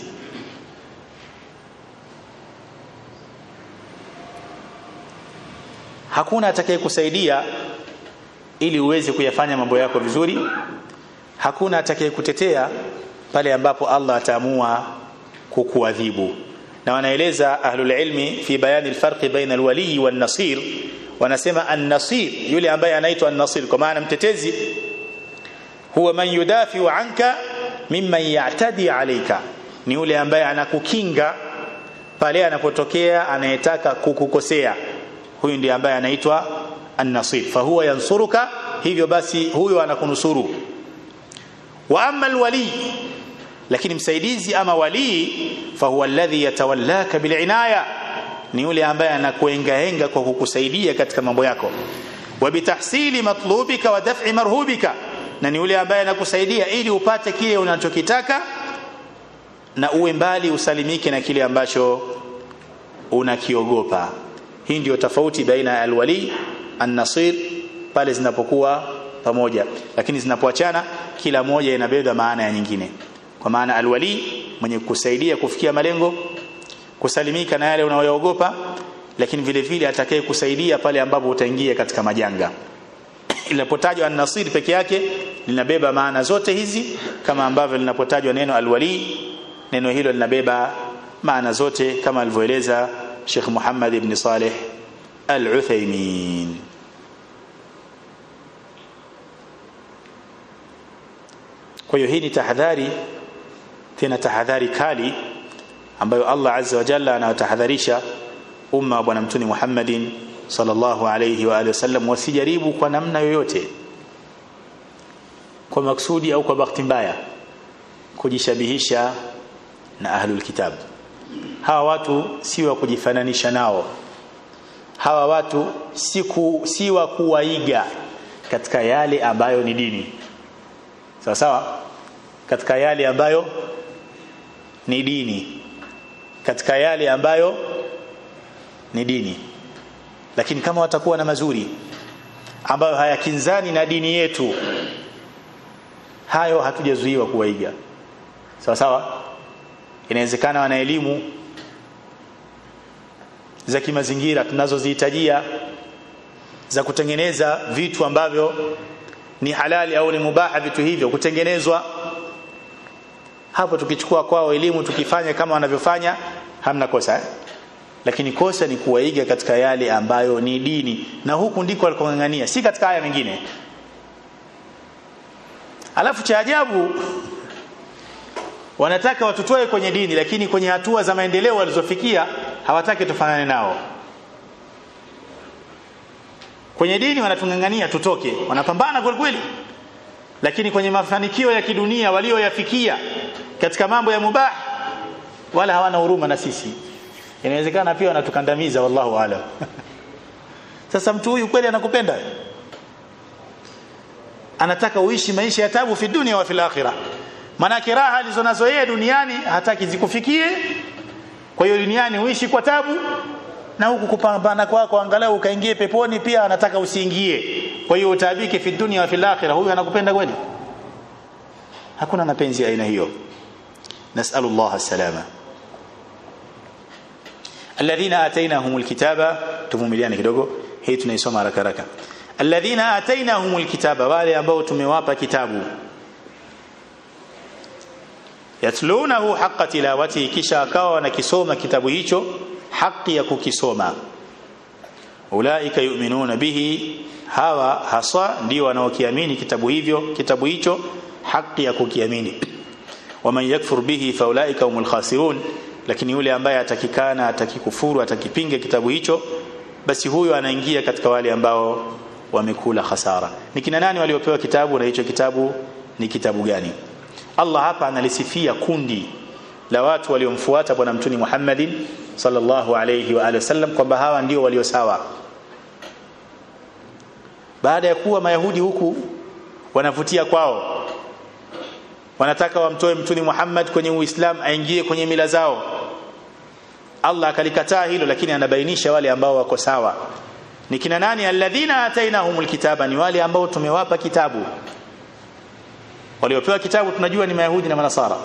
hakuna atakayekusaidia ili uweze kuyafanya mambo yako vizuri hakuna atakayekutetea pale ambapo Allah ataamua kukuadhibu na wanaeleza ahlul ilmi fi bayani alfarq baina alwali wan nasir wanasema an-nasir yule ambaye anaitwa an-nasir kwa maana mtetezi huwa man yudafiu anka mimman ya'tadi alayka ni yule ambaye anakukinga pale anapotokea anayetaka kukukosea huyu ndiye ambaye anaitwa an-nasir fa huwa yansuruka hivyo basi huyo anakunusuru wa amma alwali lakini msaidizi ama wali fa huwa alladhi yatawallaka bil'inaya ni yule ambaye anakuengaenga kwa kukusaidia katika mambo yako wa bitahsili matlubika wa daf'i marhubika na ni yule ambaye anakusaidia ili upate kile unachokitaka na uwe mbali usalimike na kile ambacho unakiogopa hii ndio tofauti baina ya alwali an-nasir pale zinapokuwa pamoja lakini zinapoachana kila moja inabeba maana ya nyingine kwa maana alwali mwenye kusaidia kufikia malengo kusalimika na yale unayoogopa lakini vile vile atakaye kusaidia pale ambapo utaingia katika majanga linapotajwa an-nasir peke yake linabeba maana zote hizi kama ambavyo linapotajwa neno alwali neno hilo linabeba maana zote kama alivyoeleza Sheikh Muhammad ibn Saleh Al-Uthaymeen kwa hiyo hii ni tahadhari tena tahadhari kali ambayo Allah azza wa jalla anawatahadharisha umma wa bwana mtume Muhammadin sallallahu alayhi wa alihi wasallam wasijaribu kwa namna yoyote kwa maksudi au kwa bahati mbaya kujishabihisha na ahlul kitab hawa watu si wa kujifananisha nao hawa watu si ku, si wa kuwaiga katika yale ambayo ni dini sawa sawa katika yale ambayo ni dini katika yale ambayo ni dini lakini kama watakuwa na mazuri ambayo hayakinzani na dini yetu hayo hatujazuiwa kuwaiga sawa sawa inawezekana wana elimu za kimazingira tunazozihitajia za kutengeneza vitu ambavyo ni halali au ni mubaha vitu hivyo kutengenezwa hapo tukichukua kwao elimu tukifanya kama wanavyofanya hamna kosa eh? lakini kosa ni kuwaiga katika yale ambayo ni dini na huku ndiko alikongangania si katika haya mengine alafu cha ajabu wanataka watutoe kwenye dini lakini kwenye hatua za maendeleo walizofikia hawataki tufanane nao kwenye dini wanatungangania tutoke wanapambana kweli kweli lakini kwenye mafanikio ya kidunia walioyafikia katika mambo ya mubah wala hawana huruma na sisi inawezekana pia wanatukandamiza wallahu alam sasa mtu huyu kweli anakupenda anataka uishi maisha ya tabu fi dunia wa fil akhirah manake raha alizonazo yeye duniani hataki zikufikie kwa hiyo duniani uishi kwa tabu na huku kupambana kwako angalau ukaingie peponi pia anataka usiingie kwa hiyo utaabike fi dunia wa fil akhirah huyu anakupenda kweli hakuna mapenzi ya aina hiyo nasalu Allah salama alladhina atainahumul kitaba tuvumiliane kidogo hii tunaisoma haraka haraka alladhina atainahumul kitaba wale ambao tumewapa kitabu yatlunahu haqqa tilawati kisha akawa wanakisoma kitabu hicho haki ya kukisoma ulaika yu'minuna bihi hawa haswa ndio wanaokiamini kitabu hivyo kitabu hicho haki ya kukiamini waman yakfur bihi faulaika humul khasirun lakini yule ambaye atakikana atakikufuru atakipinga kitabu hicho basi huyo anaingia katika wale ambao wamekula hasara ni kina nani waliopewa kitabu na hicho kitabu ni kitabu gani Allah hapa analisifia kundi la watu waliomfuata bwana mtuni Muhammadin sallallahu alayhi wa alihi wasallam kwamba hawa ndio walio sawa baada ya kuwa mayahudi huku wanavutia kwao wanataka wamtoe mtuni Muhammad kwenye Uislamu aingie kwenye mila zao Allah akalikataa hilo lakini anabainisha wale ambao wako sawa ni kina nani alladhina atainahumul kitaba ni wale ambao tumewapa kitabu waliopewa kitabu tunajua ni mayahudi na manasara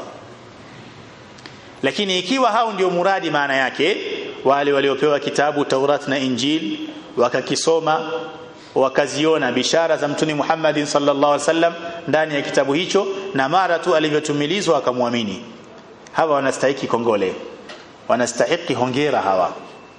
lakini ikiwa hao ndio muradi maana yake wale waliopewa kitabu Taurat na Injil wakakisoma wakaziona bishara za mtuni Muhammad sallallahu alaihi wasallam ndani ya kitabu hicho na mara tu alivyotumilizwa akamwamini hawa wanastahiki kongole wanastahiki hongera hawa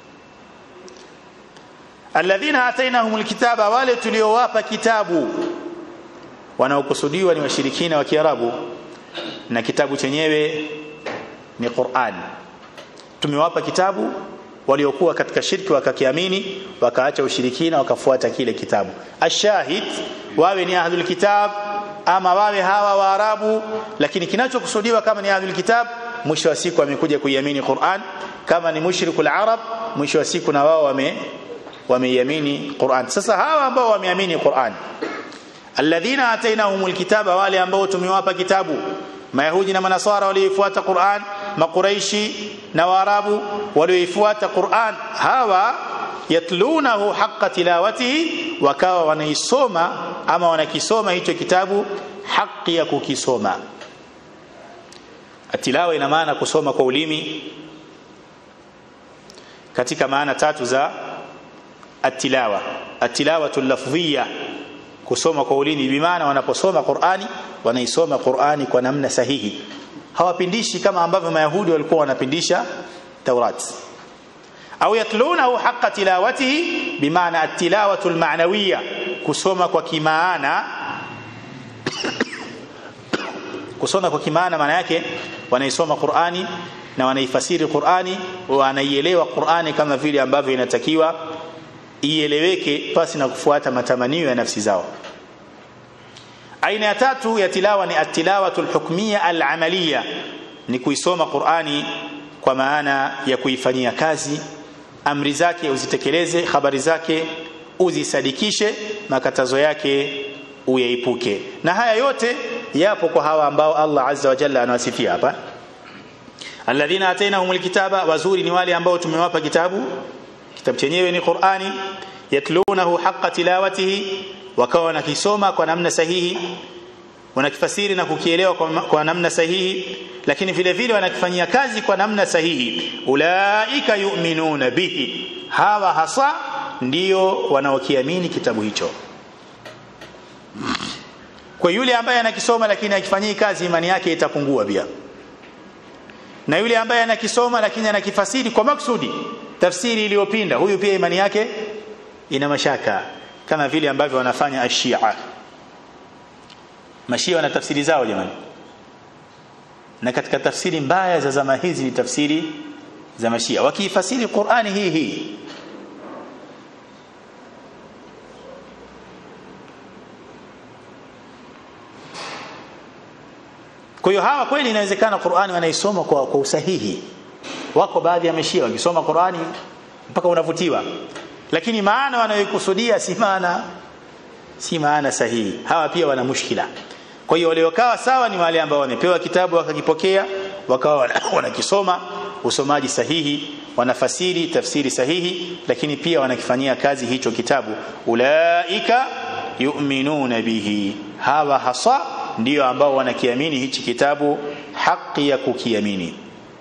alladhina atainahumul kitaba wale tuliowapa kitabu wanaokusudiwa ni washirikina wa Kiarabu na kitabu chenyewe ni Qur'an tumewapa kitabu waliokuwa katika shirki wakakiamini wakaacha ushirikina wakafuata kile kitabu ashahid wawe ni ahlul kitab ama wawe hawa waarabu lakini kinachokusudiwa kama ni ahlul kitab mwisho wa siku amekuja kuiamini Qur'an kama ni mushrikul arab mwisho wa siku na wao wame wameiamini Qur'an sasa hawa ambao wameamini Qur'an alladhina atainahumul kitaba wale ambao tumewapa kitabu mayahudi na manasara walioifuata Qur'an makuraishi na waarabu walioifuata Qur'an hawa yatlunahu haqqa tilawatihi wakawa wanaisoma ama wanakisoma hicho kitabu haki ya kukisoma atilawa ina maana kusoma kwa ulimi katika maana tatu za atilawa atilawatu lafdhiyya kusoma kwa ulimi bimaana wanaposoma Qur'ani wanaisoma Qur'ani kwa namna sahihi hawapindishi kama ambavyo mayahudi walikuwa wanapindisha Taurat au yatlunahu haqqa tilawatihi bimaana at-tilawatu al-ma'nawiyya kusoma kwa kimaana kusoma kwa kimaana maana yake wanaisoma Qur'ani na wanaifasiri Qur'ani wanaielewa Qur'ani kama vile ambavyo inatakiwa ieleweke pasi na kufuata matamanio ya nafsi zao aina ya tatu ya tilawa ni at-tilawatu al-hukmiyya al-amaliyya ni kuisoma Qur'ani kwa maana ya kuifanyia kazi amri zake uzitekeleze habari zake uzisadikishe makatazo yake uyaepuke na haya yote yapo kwa hawa ambao Allah azza wa jalla anawasifia hapa alladhina atainahumul kitaba wazuri ni wale ambao tumewapa kitabu kitabu chenyewe ni Qur'ani yatlunahu haqqa tilawatihi wakawa wanakisoma kwa namna sahihi wanakifasiri na kukielewa kwa, kwa namna sahihi lakini vile vile wanakifanyia kazi kwa namna sahihi ulaika yu'minuna bihi hawa hasa ndio wanaokiamini kitabu hicho kwa yule ambaye anakisoma lakini akifanyii kazi imani yake itapungua pia na yule ambaye anakisoma lakini anakifasiri kwa maksudi tafsiri iliyopinda huyu pia imani yake ina mashaka kama vile ambavyo wanafanya ashia mashia wana tafsiri zao jamani na katika tafsiri mbaya za zama hizi ni tafsiri za mashia wakiifasiri Qur'ani hii hii kwa hiyo hawa kweli inawezekana Qur'ani wanaisoma kwa, kwa usahihi wako baadhi ya mashia wakisoma Qur'ani mpaka unavutiwa lakini maana wanayokusudia si maana si maana sahihi hawa pia wana mushkila kwa hiyo waliokaa sawa ni wale ambao wamepewa kitabu wakakipokea wakawa wanakisoma usomaji sahihi wanafasiri tafsiri sahihi lakini pia wanakifanyia kazi hicho kitabu ulaika yu'minuna bihi hawa hasa ndio ambao wanakiamini hichi kitabu haki ya kukiamini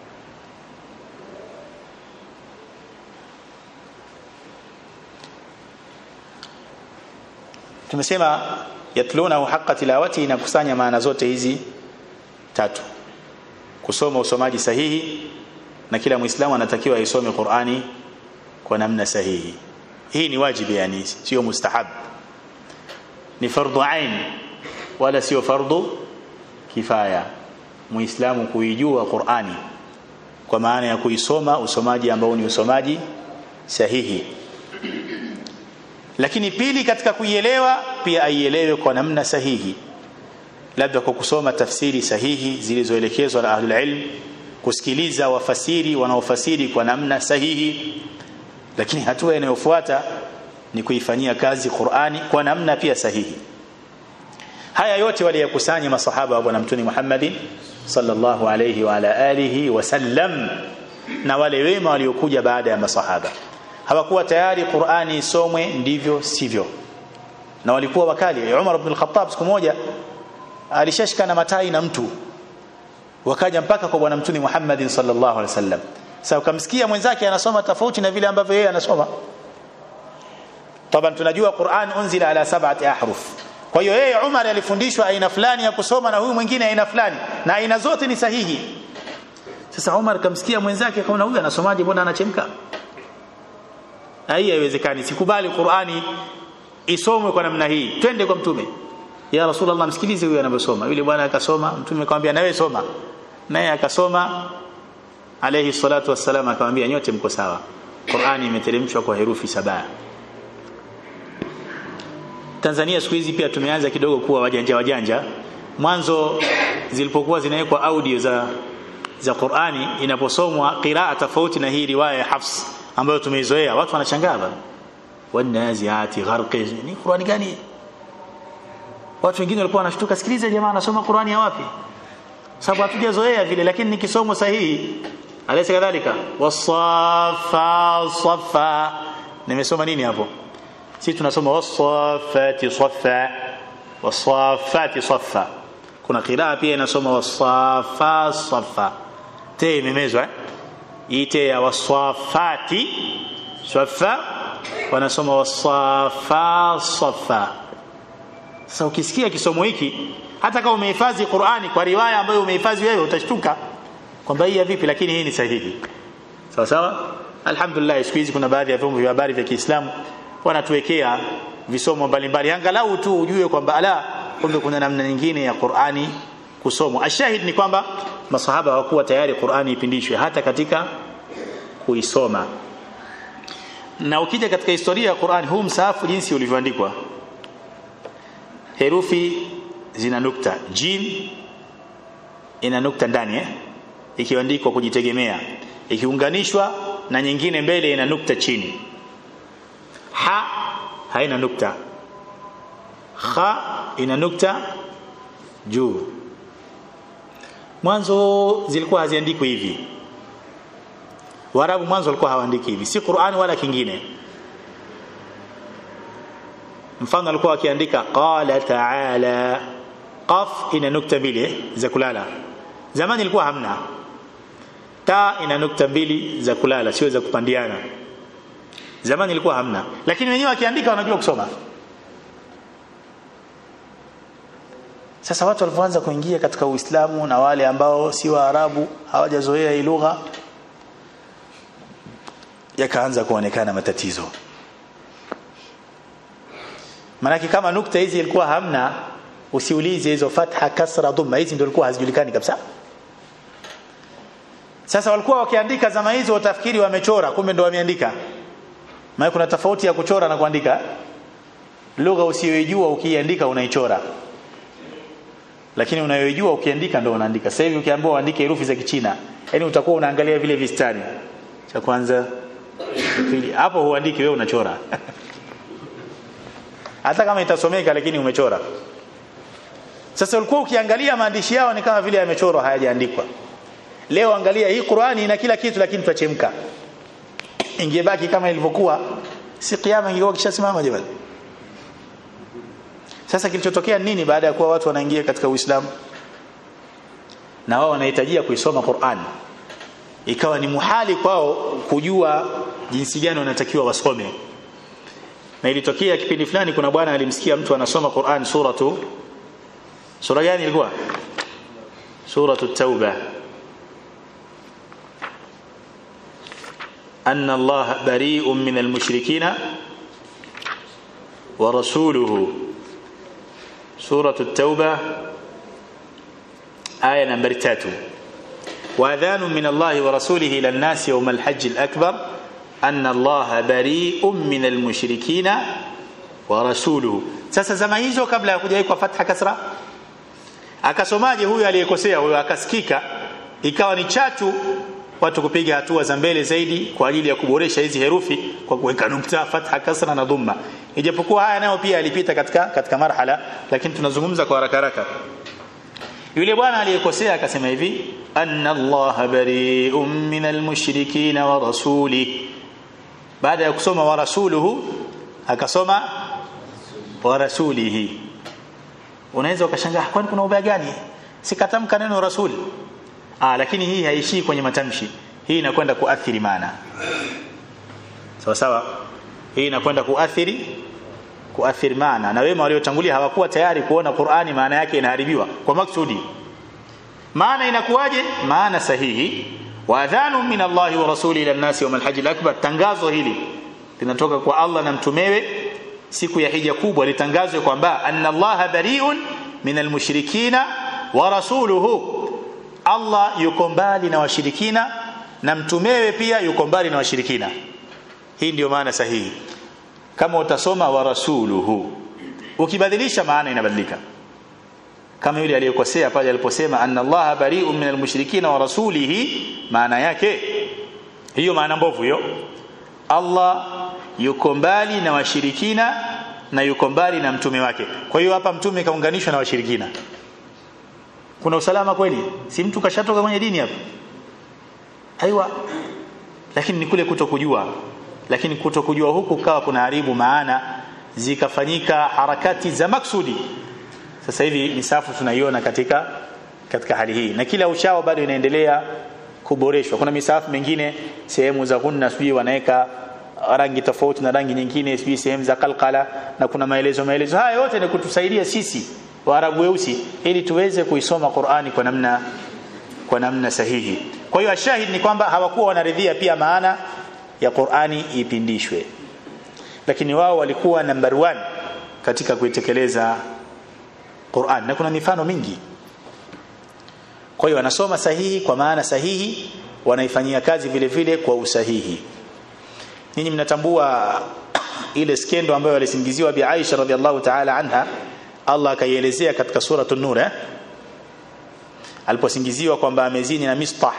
tumesema yatlunahu haqqa tilawati inakusanya maana zote hizi tatu kusoma usomaji sahihi na kila muislamu anatakiwa aisome Qur'ani kwa namna sahihi hii ni wajibu yani sio mustahab ni fardhu ain wala sio fardhu kifaya muislamu kuijua Qur'ani kwa maana ya kuisoma usomaji ambao ni usomaji sahihi lakini pili katika kuielewa pia aielewe kwa namna sahihi labda kwa kusoma tafsiri sahihi zilizoelekezwa na ahlul ilm kusikiliza wafasiri wanaofasiri kwa namna sahihi lakini hatua inayofuata ni kuifanyia kazi Qur'ani kwa namna pia sahihi haya yote waliyakusanya masahaba wa bwana mtume Muhammad sallallahu alayhi wa ala alihi wasallam na wale wema waliokuja baada ya masahaba hawakuwa tayari Qur'ani isomwe ndivyo sivyo na walikuwa wakali Umar ibn al-Khattab siku moja alishashika na matai na mtu wakaja mpaka kwa bwana mtume Muhammad sallallahu alaihi wasallam sasa ukamsikia mwenzake anasoma tofauti na vile ambavyo yeye anasoma طبعا tunajua Qur'an unzila ala sab'ati ahruf kwa hiyo yeye Umar alifundishwa aina fulani ya kusoma na huyu mwingine aina fulani na aina zote ni sahihi sasa Umar kamsikia mwenzake akaona huyu anasomaje mbona anachemka hii haiwezekani sikubali Qur'ani isomwe kwa namna hii twende kwa mtume ya rasulullah msikilize huyu anavyosoma yule bwana akasoma mtume akamwambia nawe soma naye akasoma alayhi salatu wassalam akamwambia nyote mko sawa Qur'ani imeteremshwa kwa herufi saba Tanzania siku hizi pia tumeanza kidogo kuwa wajanja wajanja mwanzo zilipokuwa zinawekwa audio za za Qur'ani inaposomwa qiraa tofauti na hii riwaya ya Hafs ambayo tumeizoea watu wanashangaa bana wanaziati gharqi ni Qur'ani gani watu wengine walikuwa wanashtuka sikiliza jamaa anasoma Qur'ani ya wapi sababu hatujazoea vile lakini nikisomo sahihi alaysa kadhalika wasafa safa nimesoma nini hapo sisi tunasoma wasafati safa wasafati safa kuna qiraa pia inasoma wasafa safa te imemezwa eh ite ya wasafati safa wanasoma wasafa safa sasa ukisikia kisomo hiki hata kama umehifadhi Qur'ani kwa riwaya ambayo umehifadhi wewe utashtuka kwamba hii vipi lakini hii ni sahihi sawa sawa alhamdulillah siku hizi kuna baadhi ya vyombo vya habari vya Kiislamu wanatuwekea visomo mbalimbali angalau tu ujue kwamba ala kumbe kuna namna nyingine ya Qur'ani kusomwa ashahid ni kwamba masahaba hawakuwa tayari Qur'ani ipindishwe hata katika kuisoma na ukija katika historia ya Qur'an huu msaafu jinsi ulivyoandikwa herufi zina nukta jim ina nukta ndani eh ikiandikwa kujitegemea ikiunganishwa na nyingine mbele ina nukta chini ha haina nukta kha ina nukta juu mwanzo zilikuwa haziandikwi hivi Waarabu mwanzo walikuwa hawaandiki hivi si Qur'an wala kingine mfano alikuwa akiandika qala ta'ala qaf ina nukta mbili za kulala zamani ilikuwa hamna ta ina nukta mbili za kulala sio za kupandiana zamani ilikuwa hamna lakini wenyewe wakiandika wanajua kusoma sasa watu walipoanza kuingia katika Uislamu na wale ambao si Waarabu hawajazoea hii lugha yakaanza kuonekana matatizo Manake kama nukta hizi ilikuwa hamna usiulize hizo fatha kasra dhamma hizi ndio ilikuwa hazijulikani kabisa Sasa walikuwa wakiandika zama hizo utafikiri wamechora kumbe ndio wameandika maana kuna tofauti ya kuchora na kuandika lugha usiyojua ukiandika unaichora lakini unayojua ukiandika ndio unaandika sasa hivi ukiambiwa uandike herufi za kichina yani utakuwa unaangalia vile vistari cha kwanza pili hapo huandiki wewe unachora hata kama itasomeka lakini umechora sasa ulikuwa ukiangalia maandishi yao ni kama vile yamechorwa hayajaandikwa leo angalia hii Qur'ani ina kila kitu lakini tutachemka ingebaki kama ilivyokuwa si kiyama ingekuwa kishasimama jamani sasa kilichotokea nini baada ya kuwa watu wanaingia katika Uislamu na wao wanahitajia kuisoma Qur'an ikawa ni muhali kwao kujua jinsi gani wanatakiwa wasome na ilitokea kipindi fulani kuna bwana alimsikia mtu anasoma Qur'an suratu sura gani ilikuwa suratu tauba أن الله بريء من المشركين ورسوله سورة التوبة آية نمبر تاتو وأذان من الله ورسوله إلى الناس يوم الحج الأكبر أن الله بريء من المشركين ورسوله sasa zama hizo kabla ya kuja kwa fatha kasra akasomaje huyu aliyekosea huyo akasikika ikawa ni chatu watu kupiga hatua za mbele zaidi kwa ajili ya kuboresha hizi herufi kwa kuweka nukta fatha kasra na dhamma ijapokuwa haya nayo pia alipita katika katika marhala lakini tunazungumza kwa haraka haraka yule bwana aliyekosea akasema hivi anna allaha bari'un minal mushrikin wa rasuli baada ya kusoma wa rasuluhu akasoma wa rasulihi unaweza ukashangaa kwani kuna ubaya gani sikatamka neno rasul ah lakini hii haishii kwenye matamshi hii inakwenda kuathiri maana sawa sawa hii inakwenda kuathiri kuathiri maana na wema waliotangulia hawakuwa tayari kuona Qur'ani maana yake inaharibiwa kwa maksudi maana inakuwaje maana sahihi wa adhanu min Allah wa rasuli ila nasi yawm al-hajj al-akbar tangazo hili linatoka kwa Allah na mtumewe siku ya hija kubwa litangazwe kwamba anna Allah bari'un min al-mushrikina wa rasuluhu Allah yuko mbali na washirikina na mtumewe pia yuko mbali na washirikina hii ndiyo maana sahihi kama utasoma wa rasuluhu ukibadilisha maana inabadilika kama yule aliyekosea pale aliposema anna allaha bari'un minal mushrikina wa rasulihi maana yake hiyo maana mbovu hiyo Allah yuko mbali na washirikina na yuko mbali na mtume wake kwa hiyo hapa mtume kaunganishwa na washirikina kuna usalama kweli si mtu kashatoka kwenye dini hapa aiwa lakini ni kule kutokujua lakini kutokujua huku kawa kuna haribu maana zikafanyika harakati za maksudi sasa hivi misafu tunaiona katika katika hali hii na kila uchao bado inaendelea kuboreshwa kuna misafu mengine sehemu za gunna sijui wanaweka rangi tofauti na rangi nyingine sijui sehemu za kalkala na kuna maelezo maelezo haya yote ni kutusaidia sisi waarabu weusi ili tuweze kuisoma Qur'ani kwa namna kwa namna sahihi kwa hiyo ashahid ni kwamba hawakuwa wanaridhia pia maana ya Qur'ani ipindishwe lakini wao walikuwa number one katika kuitekeleza Qur'an na kuna mifano mingi kwa hiyo wanasoma sahihi kwa maana sahihi wanaifanyia kazi vile vile kwa usahihi ninyi mnatambua ile skendo ambayo alisingiziwa bi Aisha radhiallahu ta'ala anha Allah akaielezea katika sura an-nur eh? aliposingiziwa kwamba amezini na Mistah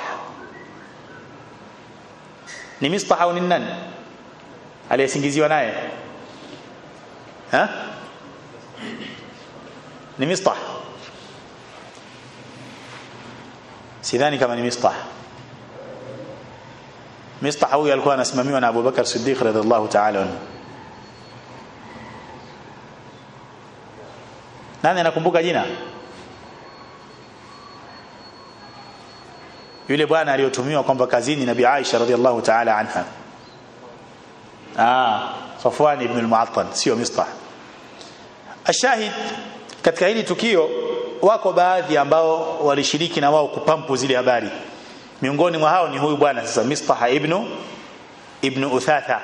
ni Mistah au ni nani aliyesingiziwa naye ha ni Mistah sidhani kama ni Mistah Mistah huyu alikuwa anasimamiwa na Abu Bakar Siddiq radhiallahu ta'ala anhu nani anakumbuka jina yule bwana aliyotumiwa kwamba kazini nabii Aisha radhiallahu ta'ala anha ah Safwan ibn al-Mu'attal sio Mistah ashahid katika hili tukio wako baadhi ambao walishiriki na wao kupampu zile habari miongoni mwa hao ni huyu bwana sasa Mistah ibn ibn Uthatha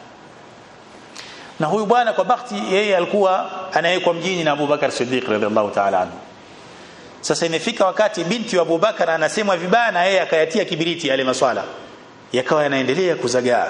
na huyu bwana kwa bahati yeye alikuwa anawekwa mjini na Abu Bakar Siddiq radhiallahu ta'ala anhu sasa imefika wakati binti wa Abu Bakar anasemwa vibaya na yeye akayatia kibiriti yale maswala yakawa yanaendelea kuzagaa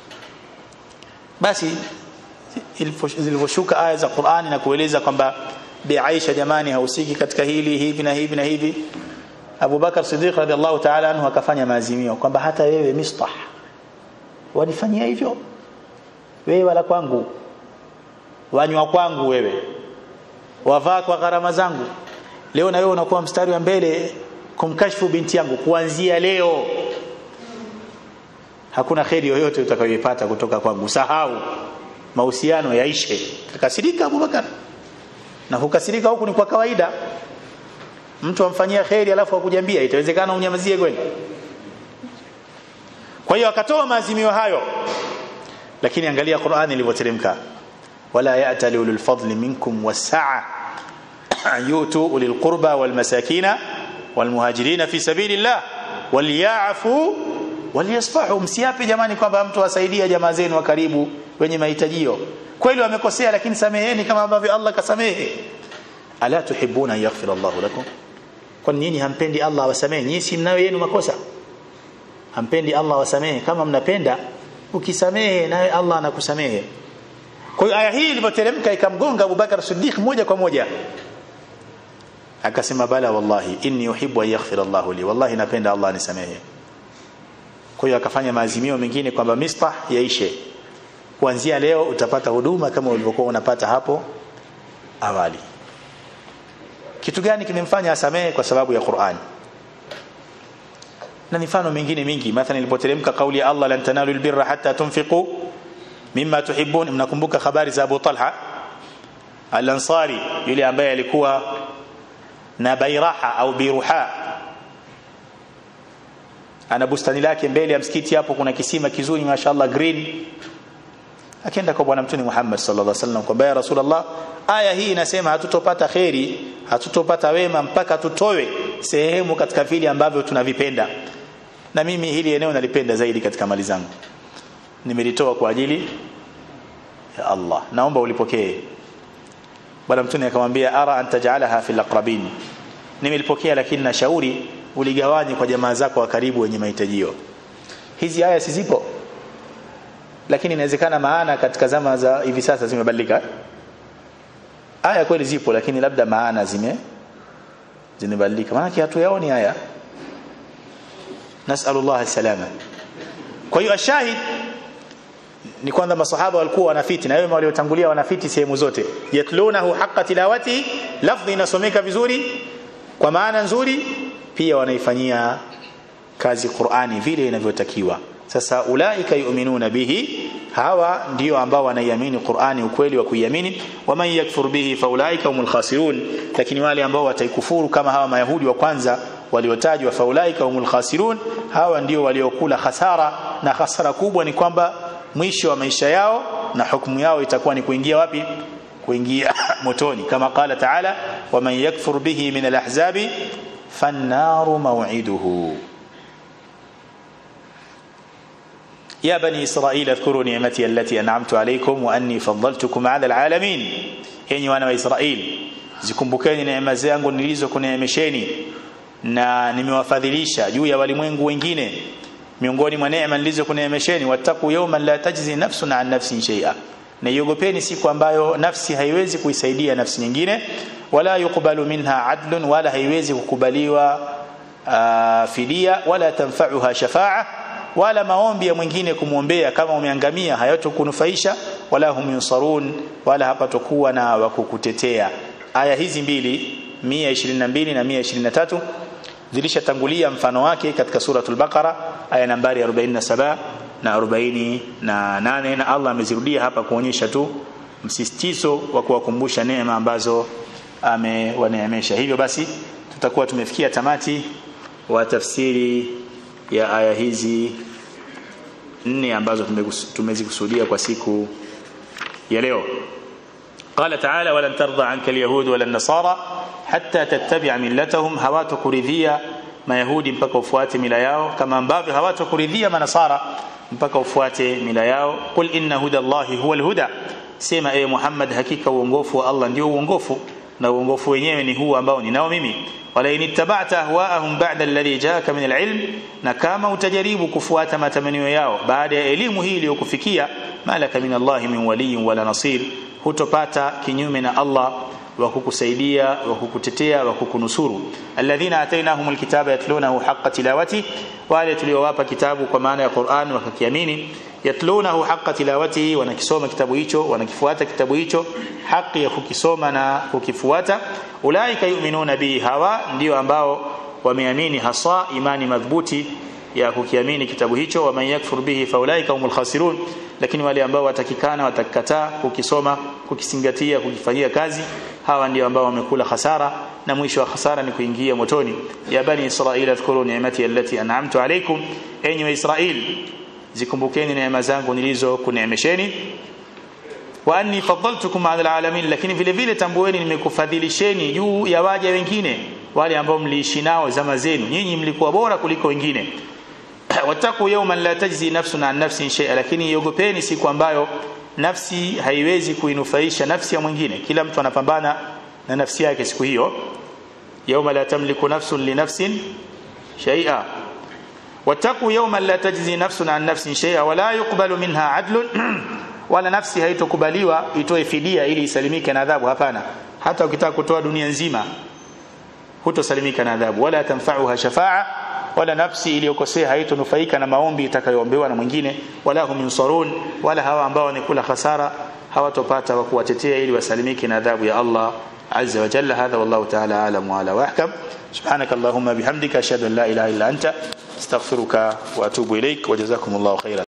basi zilivyoshuka aya za Qur'ani na kueleza kwamba bi Aisha jamani hausiki katika hili hivi na hivi na hivi Abu Bakar Siddiq radhiallahu ta'ala anhu akafanya maazimio kwamba hata wewe Mistah wanifanyia hivyo wewe wala kwangu wanywa kwangu wewe wavaa kwa gharama zangu leo na wewe unakuwa mstari wa mbele kumkashfu binti yangu kuanzia leo hakuna kheri yoyote utakayoipata kutoka kwangu sahau mahusiano yaishe akasirika Abubakar na kukasirika huku ni kwa kawaida mtu amfanyia kheri alafu akujambia itawezekana unyamazie kweli kwa hiyo akatoa maazimio hayo lakini angalia Qur'ani ilivyoteremka wala ya'tali ulul fadli minkum wasa'a yutu ulil qurba wal masakina wal muhajirin fi sabilillah walyafu walyasfahu msiape jamani kwamba mtu asaidia jamaa zenu wa karibu wenye mahitajio kweli wamekosea lakini sameheni kama ambavyo Allah kasamehe ala tuhibuna yaghfir Allah lakum kwa nini hampendi Allah awasamehe nyinyi si mnayo yenu makosa hampendi Allah awasamehe kama mnapenda ukisamehe naye Allah anakusamehe kwa hiyo aya hii ilipoteremka ikamgonga Abu Bakar Siddiq moja kwa moja akasema bala wallahi inni uhibbu an yaghfira Allah li wallahi napenda Allah anisamehe kwa hiyo akafanya maazimio mengine kwamba mistah yaishe kuanzia leo utapata huduma kama ulivyokuwa unapata hapo awali kitu gani kimemfanya asamehe kwa sababu ya Qur'an na mifano mingine mingi mathalan ilipoteremka kauli ya Allah lan tanalu albirra hatta tunfiqu mimma tuhibbun mnakumbuka habari za Abu Talha al-Ansari yule ambaye alikuwa na bairaha au biruha ana bustani lake mbele ya msikiti hapo kuna kisima kizuri mashaallah green akaenda kwa bwana mtume Muhammad sallallahu alaihi wasallam kwamba ya rasulullah aya hii inasema hatutopata kheri hatutopata wema mpaka tutowe sehemu katika vile ambavyo tunavipenda na mimi hili eneo nalipenda zaidi katika mali zangu nimelitoa kwa ajili ya Allah naomba ulipokee bwana mtume akamwambia ara an taj'alaha fil aqrabin nimelipokea lakini nashauri uligawanye kwa jamaa zako wa karibu wenye mahitajio hizi aya si zipo lakini inawezekana maana katika zama za hivi sasa zimebadilika aya kweli zipo lakini labda maana zime zimebadilika maana hatuyaoni haya nasallallahu salama kwa hiyo ashahid ni kwamba masahaba walikuwa wanafiti na wema waliotangulia wanafiti sehemu zote yatlunahu haqqa tilawati lafdhi inasomeka vizuri kwa maana nzuri pia wanaifanyia kazi Qur'ani vile inavyotakiwa sasa ulaika yu'minuna bihi hawa ndio ambao wanaiamini Qur'ani ukweli wa kuiamini waman yakfur bihi faulaika humul khasirun lakini wale ambao wataikufuru kama hawa mayahudi wa kwanza waliotajwa faulaika humul khasirun hawa ndio waliokula hasara na hasara kubwa ni kwamba mwisho wa maisha yao na hukumu yao itakuwa ni kuingia wapi kuingia motoni kama qala taala waman yakfur bihi min alahzabi fannaru maw'iduhu يا بني إسرائيل اذكروا نعمتي التي أنعمت عليكم وأني فضلتكم على العالمين يعني وانا وإسرائيل zikumbukeni neema zangu nilizokuneemesheni na nimewafadhilisha juu ya walimwengu wengine miongoni mwa neema nilizokuneemesheni wattaku yawman la tajzi nafsun an nafsin shay'a na iogopeni siku ambayo nafsi haiwezi kuisaidia nafsi nyingine wala yuqbalu minha adlun wala haiwezi kukubaliwa uh, fidia wala tanfa'uha shafa'a wala maombi ya mwingine kumwombea kama umeangamia hayatokunufaisha wala hum yunsarun wala hapatokuwa na wakukutetea aya hizi mbili 122 na 123 zilishatangulia mfano wake katika suratul baqara aya nambari 47 na 48 na, na Allah amezirudia hapa kuonyesha tu msisitizo wa kuwakumbusha neema ambazo amewaneemesha hivyo basi tutakuwa tumefikia tamati wa tafsiri ya aya hizi nne ambazo tumezikusudia kwa siku ya leo قال تعالى ولن ترضى عنك اليهود ولا النصارى حتى تتبع ملتهم hawatokuridhia mayahudi mpaka ufuate mila yao kama ambavyo hawatokuridhia manasara mpaka ufuate mila yao qul inna hudallahi huwa alhuda sema e Muhammad hakika uongofu wa Allah ndio uongofu na uongofu wenyewe ni huu ambao ninao mimi wala inittaba'ta ahwa'ahum ba'da alladhi ja'aka min alilm na kama utajaribu kufuata matamanio yao baada ya elimu hii iliyokufikia malaka min Allah min waliyin wala nasir hutopata kinyume na Allah wa kukusaidia wa kukutetea wa kukunusuru alladhina atainahumul kitaba yatlunahu haqqa tilawati wale tuliowapa kitabu kwa maana ya Qur'an wakakiamini yatlunahu haqqa tilawati wanakisoma kitabu hicho wanakifuata kitabu hicho haki ya kukisoma na kukifuata ulaika yu'minuna bihi hawa ndio ambao wameamini hasa imani madhubuti ya kukiamini kitabu hicho wa man yakfur bihi faulaika humul khasirun lakini wale ambao watakikana watakataa kukisoma kukisingatia kukifanyia kazi hawa ndio ambao wamekula hasara na mwisho wa hasara ni kuingia motoni ya bani israila dhkuru ni'mati allati an'amtu alaykum enyi wa israeli zikumbukeni neema zangu nilizo kuneemesheni wa anni faddaltukum ala alamin lakini vile vile tambueni nimekufadhilisheni juu ya waja wengine wale ambao mliishi nao zama zenu nyinyi mlikuwa bora kuliko wengine wataku yawman la tajzi nafsun an nafsin shay'a lakini iogopeni siku ambayo nafsi haiwezi kuinufaisha nafsi ya mwingine kila mtu anapambana na nafsi yake siku hiyo yawma la tamliku nafsun li nafsin shay'a wataku yawman la tajzi nafsun an nafsin shay'a wala yuqbalu minha adlun wala nafsi haitokubaliwa itoe fidia ili isalimike na adhabu hapana hata ukitaka kutoa dunia nzima hutosalimika na adhabu wala tanfa'uha shafa'a wala nafsi iliyokosea haitonufaika na maombi itakayoombewa na mwingine wala hum yunsarun wala hawa ambao wanikula hasara hawatopata wa kuwatetea ili wasalimike na adhabu ya Allah azza wa jalla hadha wallahu ta'ala alam wa ala wahkam subhanaka allahumma bihamdika ashhadu an la ilaha illa anta astaghfiruka wa atubu ilaik wa jazakumullahu khairan